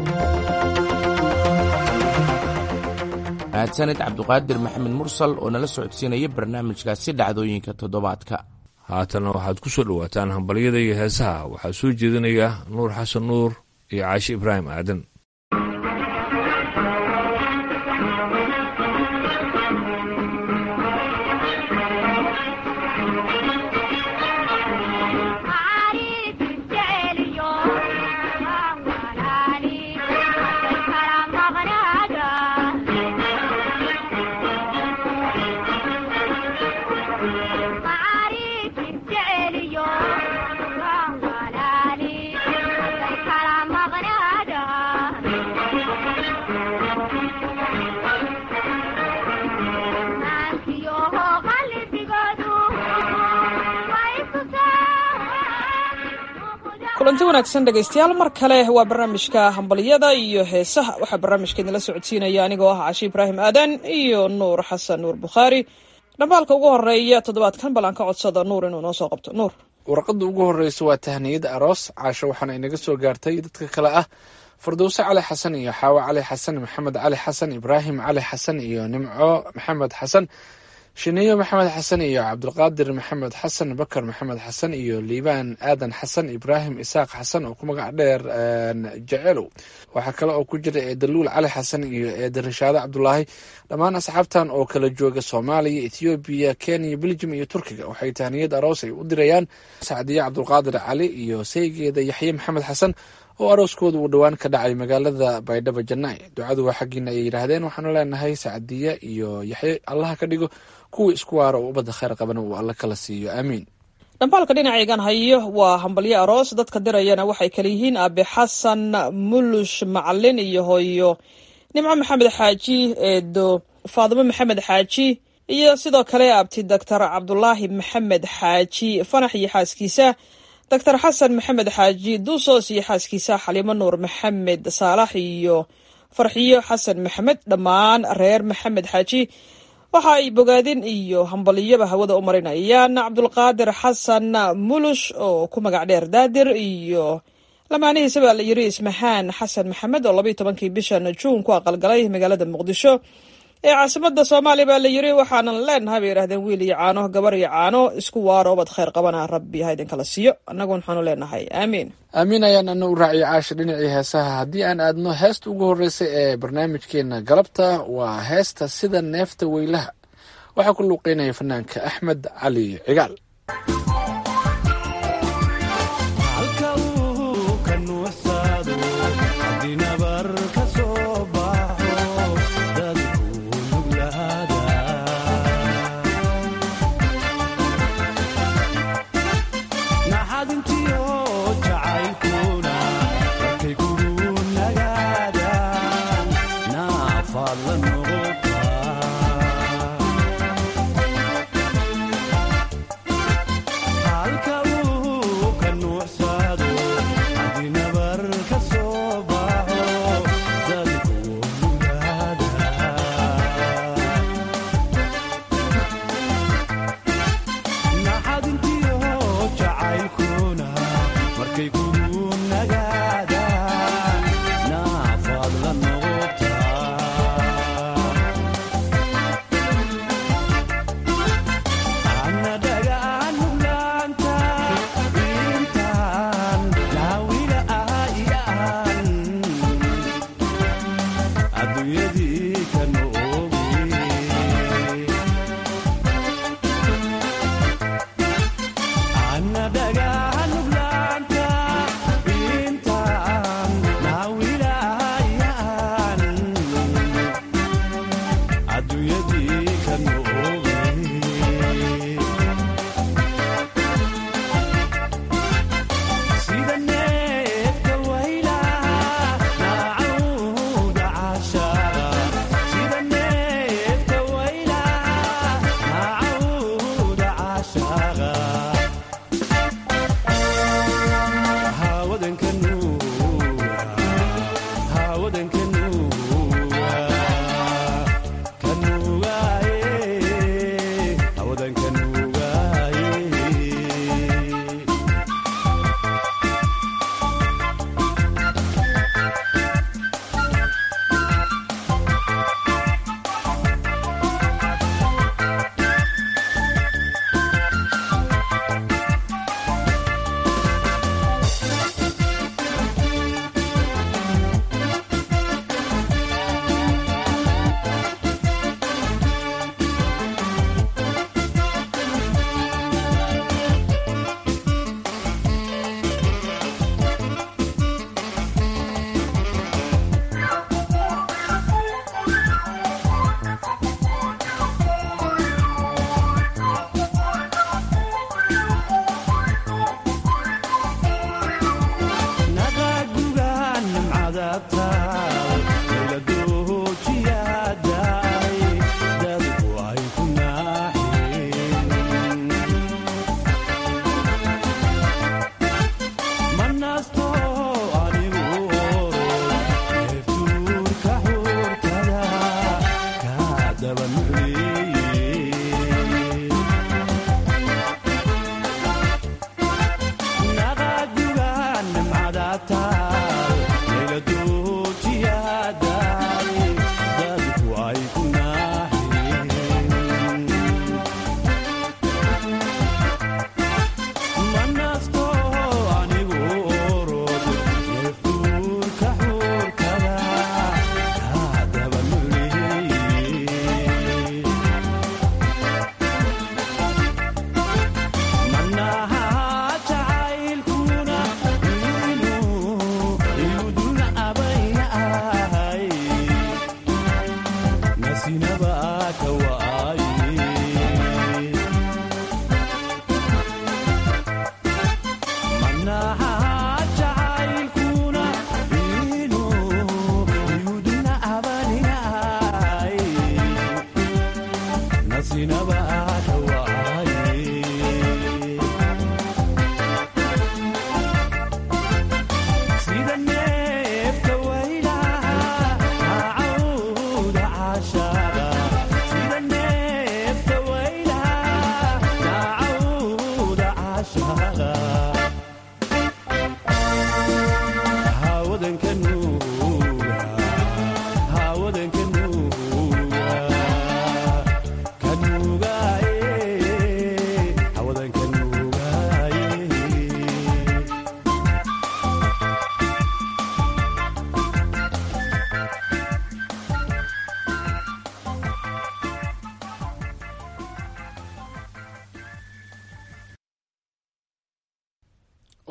mahadsanid cabduqaadir maxamed mursal oo nala socodsiinaya barnaamijkaasi dhacdooyinka toddobaadka
haatanna waxaad ku soo dhowaataan hambalyada iyo heesaha waxaa soo jeedinaya nuur xasan nuur iyo caashi ibraahim aadan
kulanti wanaagsan dhegaystayaal mar kale waa barnaamijka hambalyada iyo heesaha waxaa barnaamijka idinla socodsiinaya anigoo ah cashi ibraahim aadan iyo nuur xasan nuur bukhaari dhambaalka ugu horeeya toddobaadkan bal aan ka codsada nuur inuu noo soo qabto nuur
warqadda ugu horreysa waa tahniyada aroos caasho waxaana inaga soo gaartay dadka kale ah fardowse cali xasan iyo xaawo cali xasan maxamed cali xasan ibraahim cali xasan iyo nimco maxamed xasan shineeyo maxamed xasan iyo cabdulqaadir maxamed xasan bakar maxamed xasan iyo liibaan aadan xasan ibraahim isaaq xasan oo ku magac dheer jecelow waxaa kale oo ku jira eedaluul cali xasan iyo eeda rishaado cabdulaahi dhammaan asxaabtan oo kala jooga soomaaliya ethoobiya kenya beljum iyo turkiga waxay tahniyad aroos ay u dirayaan sacdiye cabdulqaadir cali iyo saygeeda yaxye maxamed xasan oo arooskooda uu dhowaan ka dhacay magaalada baydhabo janaa'i ducadu waa xaggiina ay yidhaahdeen waxaanu leenahay sacdiye iyo yaxye allaha ka dhigo kuwii isku waara oo ubadda kheyr qabana uu alla kala siiyo aamiin
dhambaalka dhinacaygan hayo waa hambalyo aroos dadka dirayana waxay kala yihiin aabe xasan mulush macalin iyo hooyo nimco maxamed xaaji eedo faadimo maxamed xaaji iyo sidoo kale abti doctor cabdulaahi maxamed xaaji fanax iyo xaaskiisa doctor xasan maxamed xaaji duusoos iyo xaaskiisa xaliimo nuur maxamed saalax iyo farxiyo xasan maxamed dhammaan reer maxamed xaaji waxa ay bogaadin iyo hambaliyaba hawada u marinayaan cabdulqaadir xasan mulush oo ku magac dheer daadir iyo lamaanihiisa baa la yiri ismahaan xasan maxamed oo labaiyo tobankii bishan juun ku aqalgalay magaalada muqdisho ee caasimada soomaaliya baa la yiri waxaanan leenahay bay yidhahdeen wiil iyo caano gabar iyo caano isku waaro obad kheyr qabana rabbi ha idinkala siiyo annagu waxaanu leenahay aamiin
aamiin ayaan ana u raaciyo caasha dhinacii heesaha haddii aan aadno heesta ugu horreysa ee barnaamijkeena galabta waa heesta sida neefta weylaha waxaa ku luuqeynaya fanaanka axmed cali cigaal
halka uu ka nuucsado hadinabar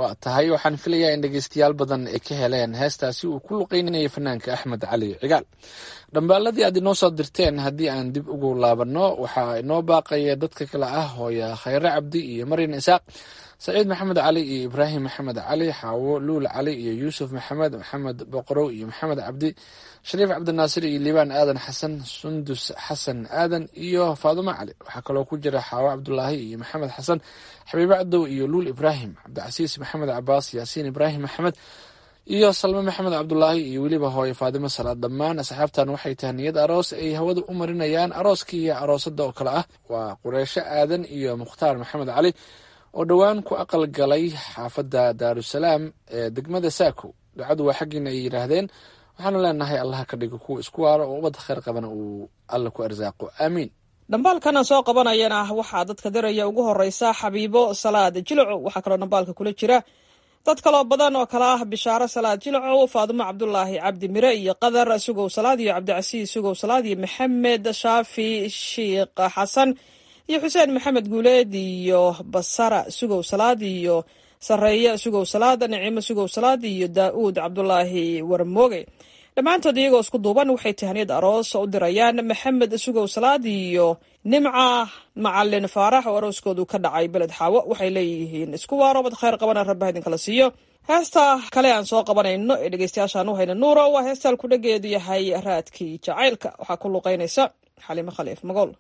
waa tahay waxaan filayaa in dhegeystayaal badan ay ka heleen heestaasi uu ku luqeynayay fanaanka axmed cali cigaal dhambaaladii aad inoo soo dirteen haddii aan dib ugu laabanno waxaa inoo baaqaya dadka kale ah hooya khayre cabdi iyo maryan isaaq saciid maxamed cali iyo ibraahim maxamed cali xaawo luul cali iyo yuusuf maxamed maxamed boqorow iyo maxamed cabdi shariif cabdinaasir iyo liibaan aadan xasan sundus xasan aadan iyo faadumo cali waxaa kaloo ku jira xaawo cabdulaahi iyo maxamed xasan xabiibe cadow iyo luul ibraahim cabdicasiis maxamed cabaas yaasiin ibraahim maxamed iyo salme maxamed cabdulaahi iyo weliba hooye faadimo salaad dhammaan asxaabtan waxay tahay niyad aroos ay hawada u marinayaan arooskii iyo aroosada oo kale ah waa qureysho aadan iyo mukhtaar maxamed cali oo dhowaan ku aqal galay xaafadda daarusalaam ee degmada saako ducadu waa xaggiina ay yidhaahdeen waxaanu leenahay allaha ka dhigo kuwa isku waaro oo ubadda kheyr qabana uu alla ku arsaaqo aamiin
dhambaalkana soo qabanayana waxaa dadka diraya ugu horeysa xabiibo salaad jilaco waxaa kaloo dhambaalka kula jira dad kaloo badan oo kale ah bishaaro salaad jilacow faadumo cabdulaahi cabdi mire iyo qadar sugow salaad iyo cabdicasiis sugow salaad iyo maxamed shaafi shiikh xasan iyo xuseen maxamed guuleed iyo basara sugow salaad iyo sareeye sugow salaad nicimo sugow salaad iyo daa'uud cabdulaahi warmooge dhammaantood iyagoo isku duuban waxay tahaniyad aroos u dirayaan maxamed sugow salaad iyo nimca macalin faarax oo arooskoodu ka dhacay beled xaawo waxay leeyihiin isku waaro bad kheyr qabana rabbaha idinkala siiyo heesta kale aan soo qabanayno ee dhegeystayaashaan u hayna nuuro waa heestaan kudhageedu yahay raadkii jacaylka waxaa ku luqeynaysa xalimo khaliif magool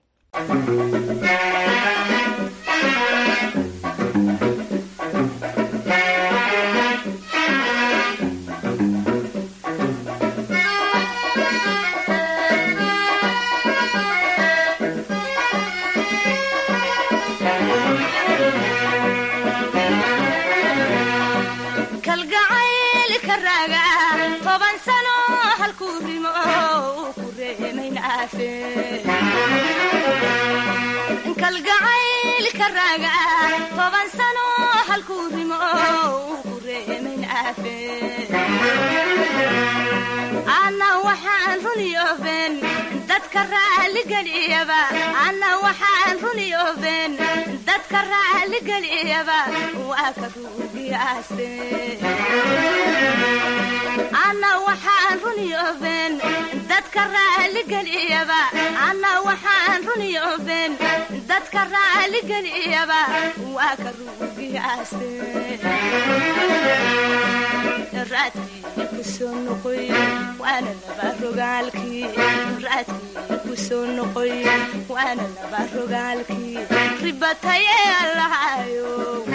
kalgacaylka raaga toban sano halkuu rimo uu ku reemayn aafe kalgacaylka raaga toban sano halkuu rimo uu ku reemayn aafe ana waxaan runi ofen dadka raaligeliyaba ana waxaan runi ofen dadka raaligeliyaba waa ka ruugiyaaste ana waxaan runi ofen dadka raaligeliyaba ana waxaan runi ofen dadka raaligeliyaba waa ka ruugiyaaste raadkii kusoo noqoy waana laba rogaalkii raadkii kusoo noqoy waana laba rogaalkii ribataye allahayo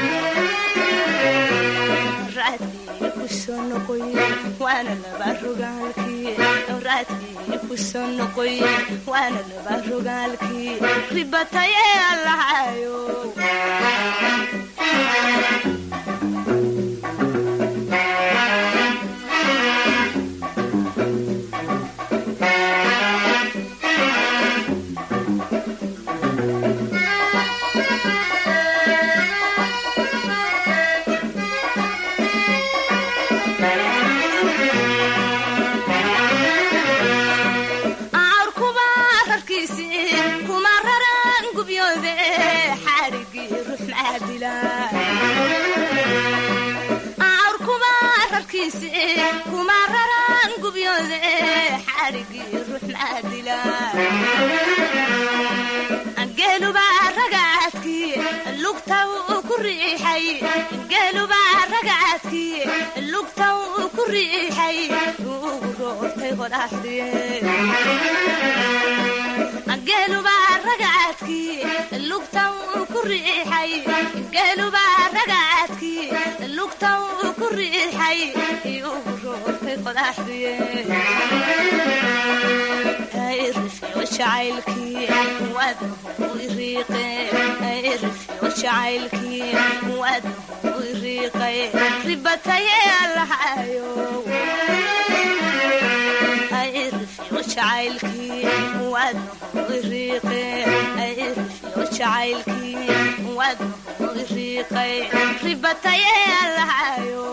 raadkii kusoo noqoy waana laba rogaalkii raadkii kusoo noqoy waana laba rogaalkii ribataye allahayo awrkuba rarkiisi kuma raran gubyoobe xaarigii ruux maadila awrkuba rarkiisi kuma raran gubyoobe xaarigii ruux maadila geeluba ragaadkii lugta uu ku riixay geeluba ragaadkii lugta uu ku riixay ugu roortay qodaxdie geeluba ragaadkii lugta uu ku riixay geeluba ragaadkii lugta uu ku riixay ugu roortay qodaxdie irifyo jacaylkii waadnahu iriiqe irifyo jacaylkii waadnahu iriiqay ribataye allahayo irifyo jacaylkii waadnahu iriiqe irifyo jacaylkii waadnahu iriiqay ribataye allahayo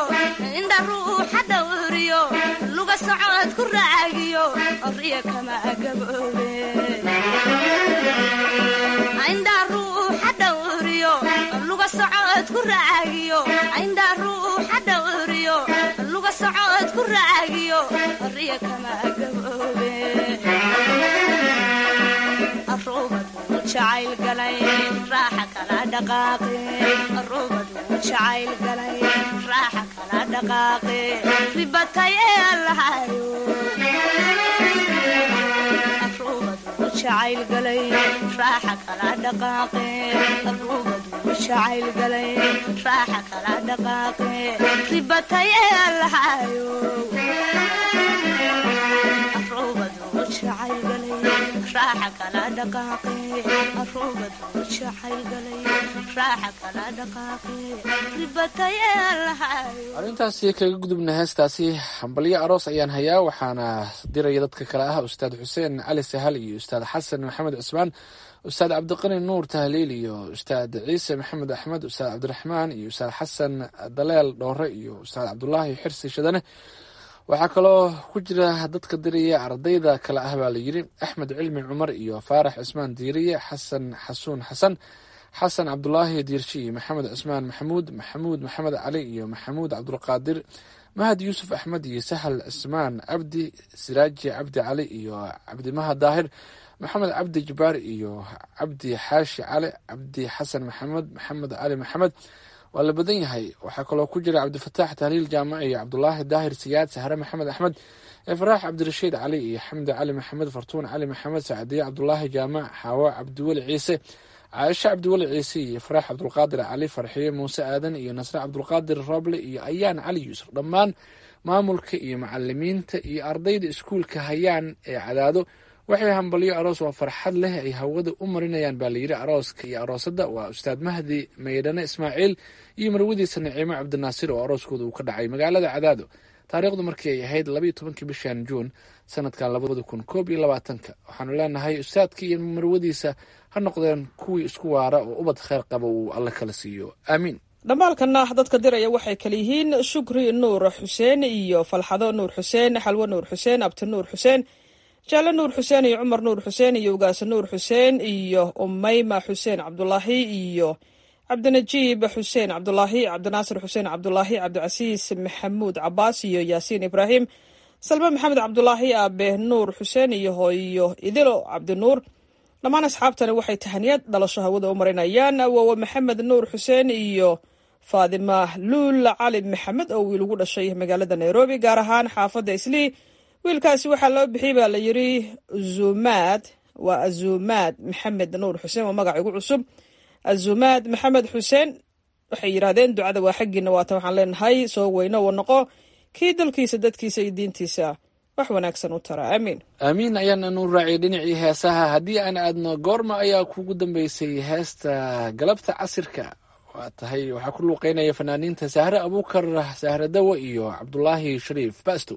indha ruuxa dhawriyo luga socod ku raagiyo riya kama gaboobe indha ruuxa dhawriyo luga socod ku raagiyo indha ruuxa dhawriyo luga socod ku raagiyo riya kama gaboobe arubadu jacayl galay raaxa kala dhaqaaqe arubadu jacayl galay raaxa kala dhaqaaqe ribatay ee allahayo arubadu jacayl galay raaxa kala dhaqaaqe arubadu jacayl galay raaxa kala dhaqaaqe ribatay ee allahayo arubadu jacayl galay raaxa kala dhaqaaqe arubadu jacayl galay raaxa kala dhaqaaqe ribatay ee allahayo
arrintaasi kaga gudubna heestaasi hambalyo aroos ayaan hayaa waxaana diraya dadka kale ah ustaad xuseen cali sahal iyo ustaad xasan maxamed cusmaan ustaad cabdiqani nuur tahliil iyo ustaad ciise maxamed axmed ustaad cabdiraxmaan iyo ustaad xasan daleel dhoore iyo ustaad cabdulaahi xirsi shadane waxaa kaloo ku jira dadka diraya ardayda kale ah baa layidhi axmed cilmi cumar iyo faarax cismaan diiriye xasan xasuun xasan xasan cabdulaahi diirshi iyo maxamed cismaan maxamuud maxamuud maxamed cali iyo maxamuud cabdulqaadir mahad yuusuf axmed iyo sahal cismaan cabdi siraaji cabdi cali iyo cabdimaha daahir maxamed cabdi jabaar iyo cabdi xaashi cali cabdi xasan maxamed maxamed cali maxamed waa la badan yahay waxaa kaloo ku jira cabdifataax tahliil jaamac iyo cabdulaahi daahir siyaad sahre maxamed axmed efraax cabdirashiid cali iyo xamdi cali maxamed fartuun cali maxamed sacdiye cabdulaahi jaamac xaawo cabdiweli ciise caaisho cabdiweli ciise iyo ifraax cabdulqaadir cali farxiye muuse aadan iyo nasre cabdulqaadir roble iyo ayaan cali yuusuf dhammaan maamulka iyo macalimiinta iyo ardayda iskuulka hayaan ee cadaado waxay hambalyo aroos waa farxad leh ay hawada u marinayaan baa layidhi arooska iyo aroosadda waa ustaad mahdi maydhane ismaaciil iyo marwadiisa naciimo cabdinaasir oo arooskooda uu ka dhacay magaalada cadaado taariikhdu markii ay ahayd labaiyo tobankii bishan juun sanadkan labada kun koob iyo labaatanka waxaanu leenahay ustaadka iyo marwadiisa ha noqdeen kuwii isku waara oo ubad kheyr qaba uu alle kala siiyo aamiin
dhammaalkana dadka diraya waxay kale yihiin shukri nuur xuseen iyo falxado nuur xuseen xalwo nuur xuseen abti nuur xuseen jaale nuur xuseen iyo cumar nuur xuseen iyo ugaase nuur xuseen iyo umayma xuseen cabdulaahi iyo cabdinajiib xuseen cabdulaahi cabdinaasir xuseen cabdulaahi cabdicasiis maxamuud cabaas iyo yaasiin ibraahim salme maxamed cabdulaahi aabe nuur xuseen iyo hooyo idilo cabdinuur dhammaan asxaabtani waxay tahaniyad dhalasho hawada u marinayaan awoowe maxamed nuur xuseen iyo faadima luul cali maxamed oo wiil ugu dhashay magaalada nairobi gaar ahaan xaafadda islii wiilkaasi waxaa loo bixiyey baa la yidhi zumaad waa azumaad maxamed nuur xuseen waa magac igu cusub azumaad maxamed xuseen waxay yidhaahdeen ducada waa xaggiina waatan waxaan leenahay soo weyno wa noqo kii dalkiisa dadkiisa iyo diintiisa wax wanaagsan u tara aamiin
aamiin ayaana nu raaciyay dhinacii heesaha haddii aan aadno goorma ayaa kugu dambeysay heesta galabta casirka waa tahay waxaa ku luuqeynaya fanaaniinta sahre abuukar sahre dawo iyo cabdulaahi shariif basto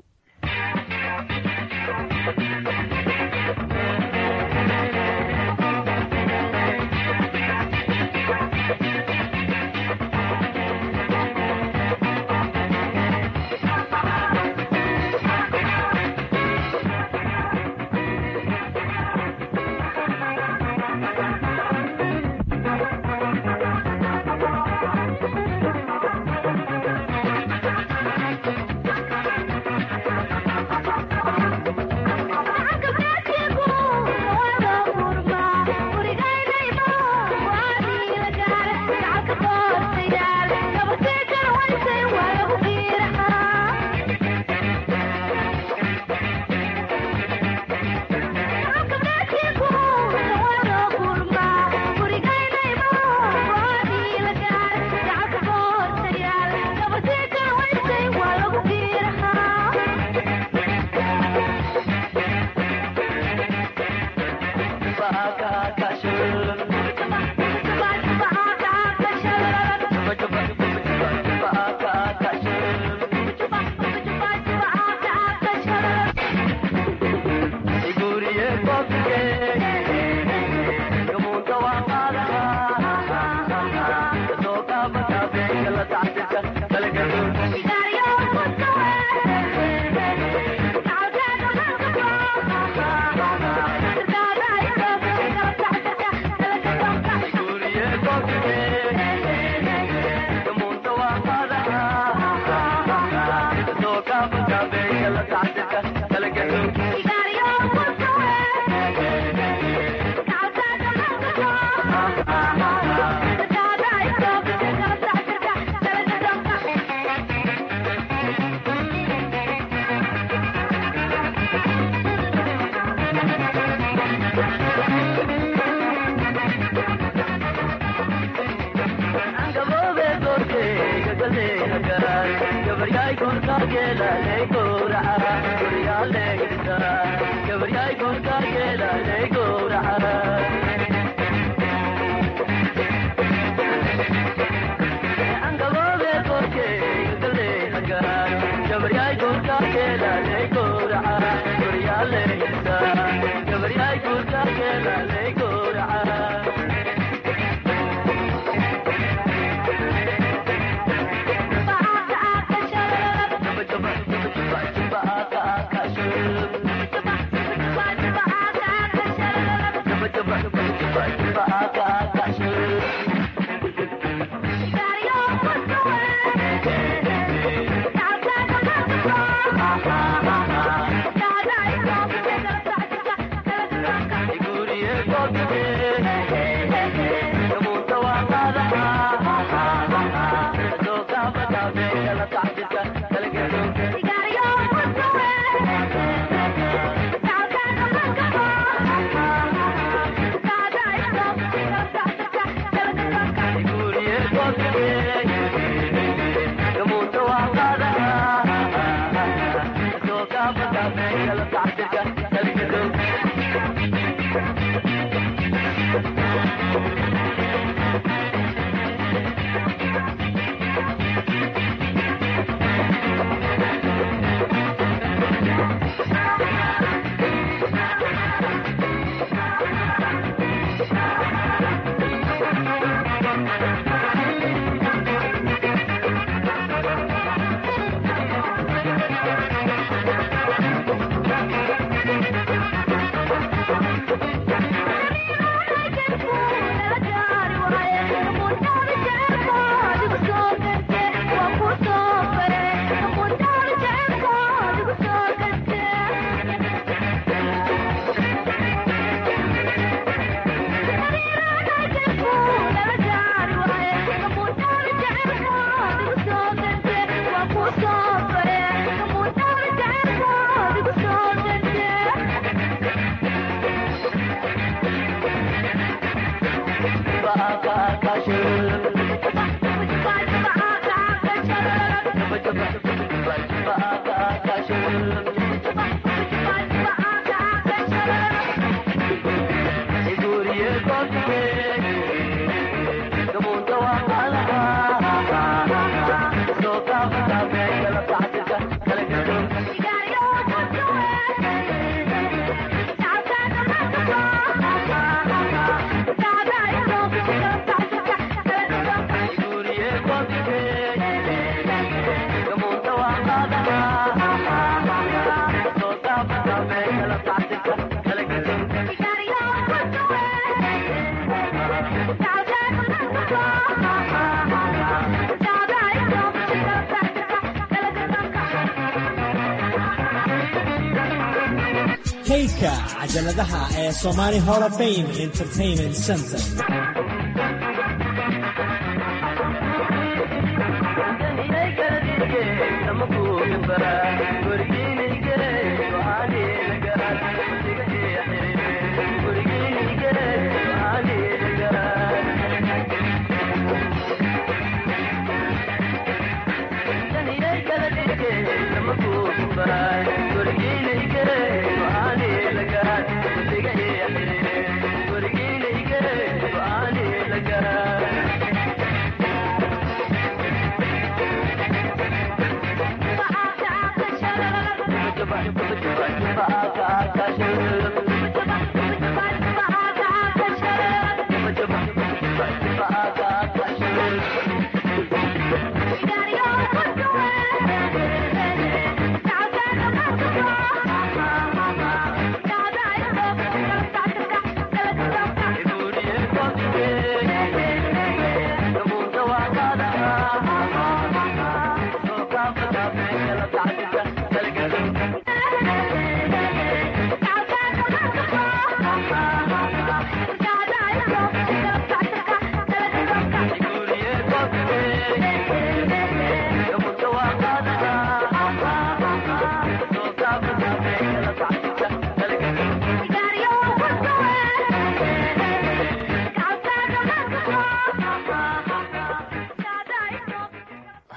kaydka cajaladaha ee Somali Hall of Fame Entertainment Center.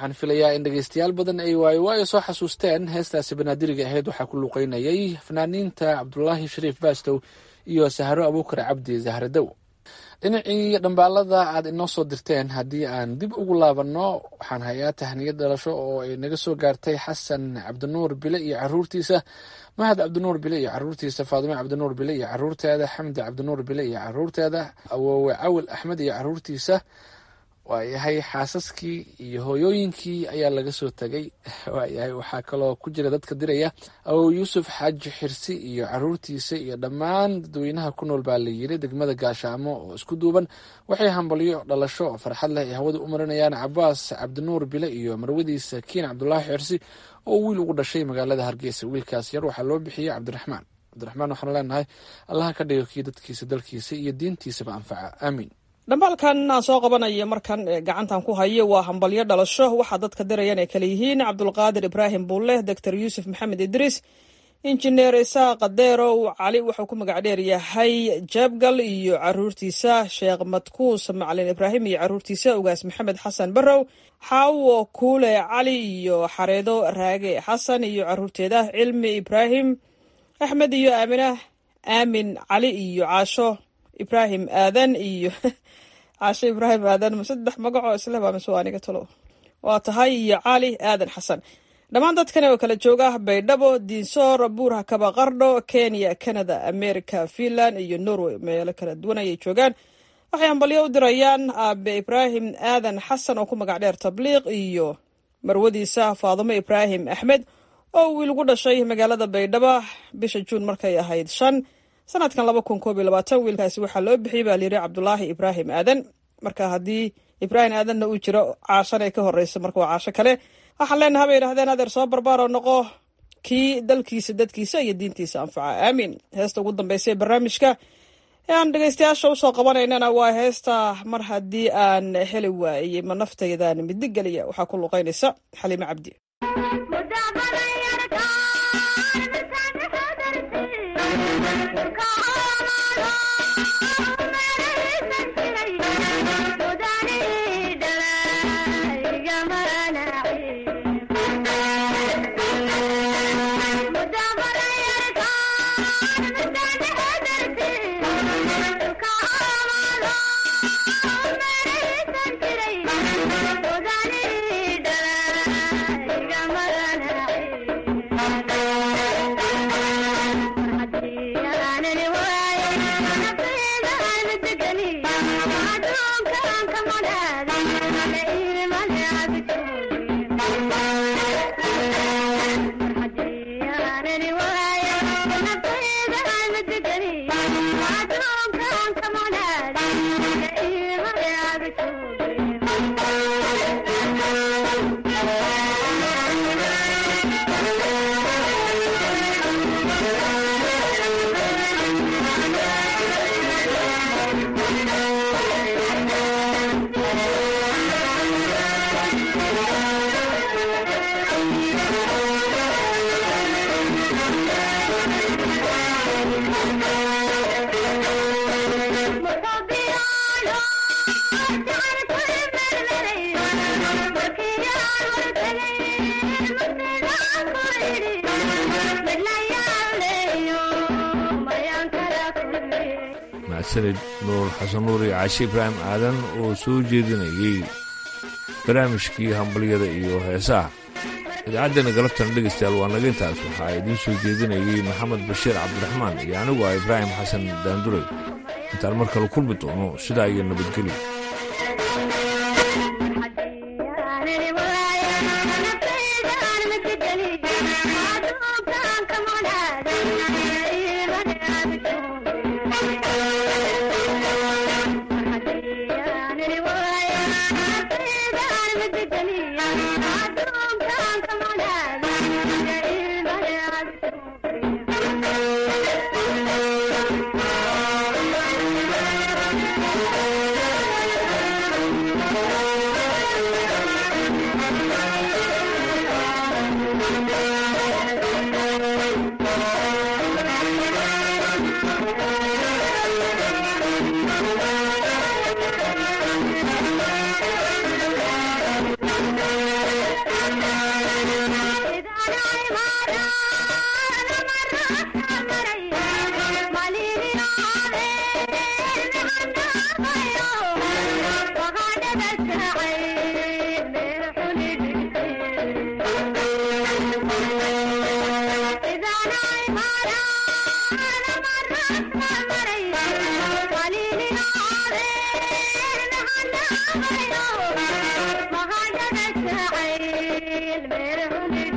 waxaan filayaa in dhegeystayaal badan ay waayo waayo soo xasuusteen heestaasi banaadiriga ahayd waxaa ku luuqeynayay fanaaniinta cabdulaahi shariif baastow iyo sahro abuukar cabdi zahradow dhinacii dhambaalada aad inoo soo dirteen haddii aan dib ugu laabanno waxaan hayaa tahniyad dhalasho oo ay naga soo gaartay xasan cabdinuur bile iyo caruurtiisa mahad cabdinuur bile iyo caruurtiisa faadime cabdinuur bile iyo caruurteeda xamdi cabdinuur bile iyo caruurteeda awoowe cawil axmed iyo caruurtiisa waayahay xaasaskii iyo hooyooyinkii ayaa laga soo tegay waayahay waxaa kaloo ku jira dadka diraya awow yuusuf xaaji xirsi iyo caruurtiisa iyo dhammaan dadweynaha ku nool baa la yiri degmada gaashaamo oo isku duuban waxay hambalyo dhalasho oo farxad leh ay hawada u marinayaan cabaas cabdinuur bile iyo marwadiisa kiin cabdulaahi xirsi oo wiil ugu dhashay magaalada hargeysa wiilkaas yar waxaa loo bixiyey cabdiraxmaan cabdiraxmaan waxaanu leenahay allaha ka dhigo kii dadkiisa dalkiisa iyo diintiisaba anfaca aamiin
dhambaalkan aan soo qabanayo markan gacantan ku hayo waa hambalyo dhalasho waxaa dadka dirayaan ay kale yihiin cabdulqaadir ibraahim buulle doctor yuusuf maxamed idriis injineer isaaq deerow cali wuxuu ku magac dheer yahay jabgal iyo caruurtiisa sheekh madkuus macalin ibraahim iyo caruurtiisa ugaas maxamed xasan barrow xaawo kuule cali iyo xareedo raage xasan iyo caruurteeda cilmi ibraahim axmed iyo aamina aamin cali iyo caasho ibraahim aadan iyo caasho ibraahim aadan saddex magacoo isle baa mise waa aniga talo waa tahay iyo cali aadan xasan dhammaan dadkan oo kala jooga baydhabo diinsoor buurha kaba qardho kenya canada america finland iyo norway meelo kala duwan ayay joogaan waxay hambalyo u dirayaan aabe ibraahim aadan xasan oo ku magac dheer tabliiq iyo marwadiisa faadumo ibraahim axmed oo wiil ugu dhashay magaalada baydhabo bisha juun markay ahayd shan sanadkan laba kun koob iyo labaatan wiilkaasi waxaa loo bixiyey baa layidhi cabdulaahi ibraahim aadan marka haddii ibraahim aadanna uu jiro caashan ay ka horeysa marka waa caasho kale waxaan leenaha bay yidhahdeen adeer soo barbaaroo noqo kii dalkiisa dadkiisa iyo diintiisa anfaca aamiin heesta ugu dambeysa ee barnaamijka ee aan dhegeystayaasha usoo qabanaynana waa heesta mar haddii aan heli waayey ma naftaydan midig geliya waxaa ku luqeynaysa xaliime cabdi
mahadsanid nuur xasan nuur iyo caashe ibraahim aadan oo soo jeedinayey barnaamijkii hambalyada iyo heesaha idaacaddeena galabtana dhegaystayaal waa naga intaas waxaa idiin soo jeedinayey maxamed bashiir cabdiraxmaan iyo anigu ah ibraahim xasan daanduray intaan mar kale kulmi doono sidaa iyo nabadgelyo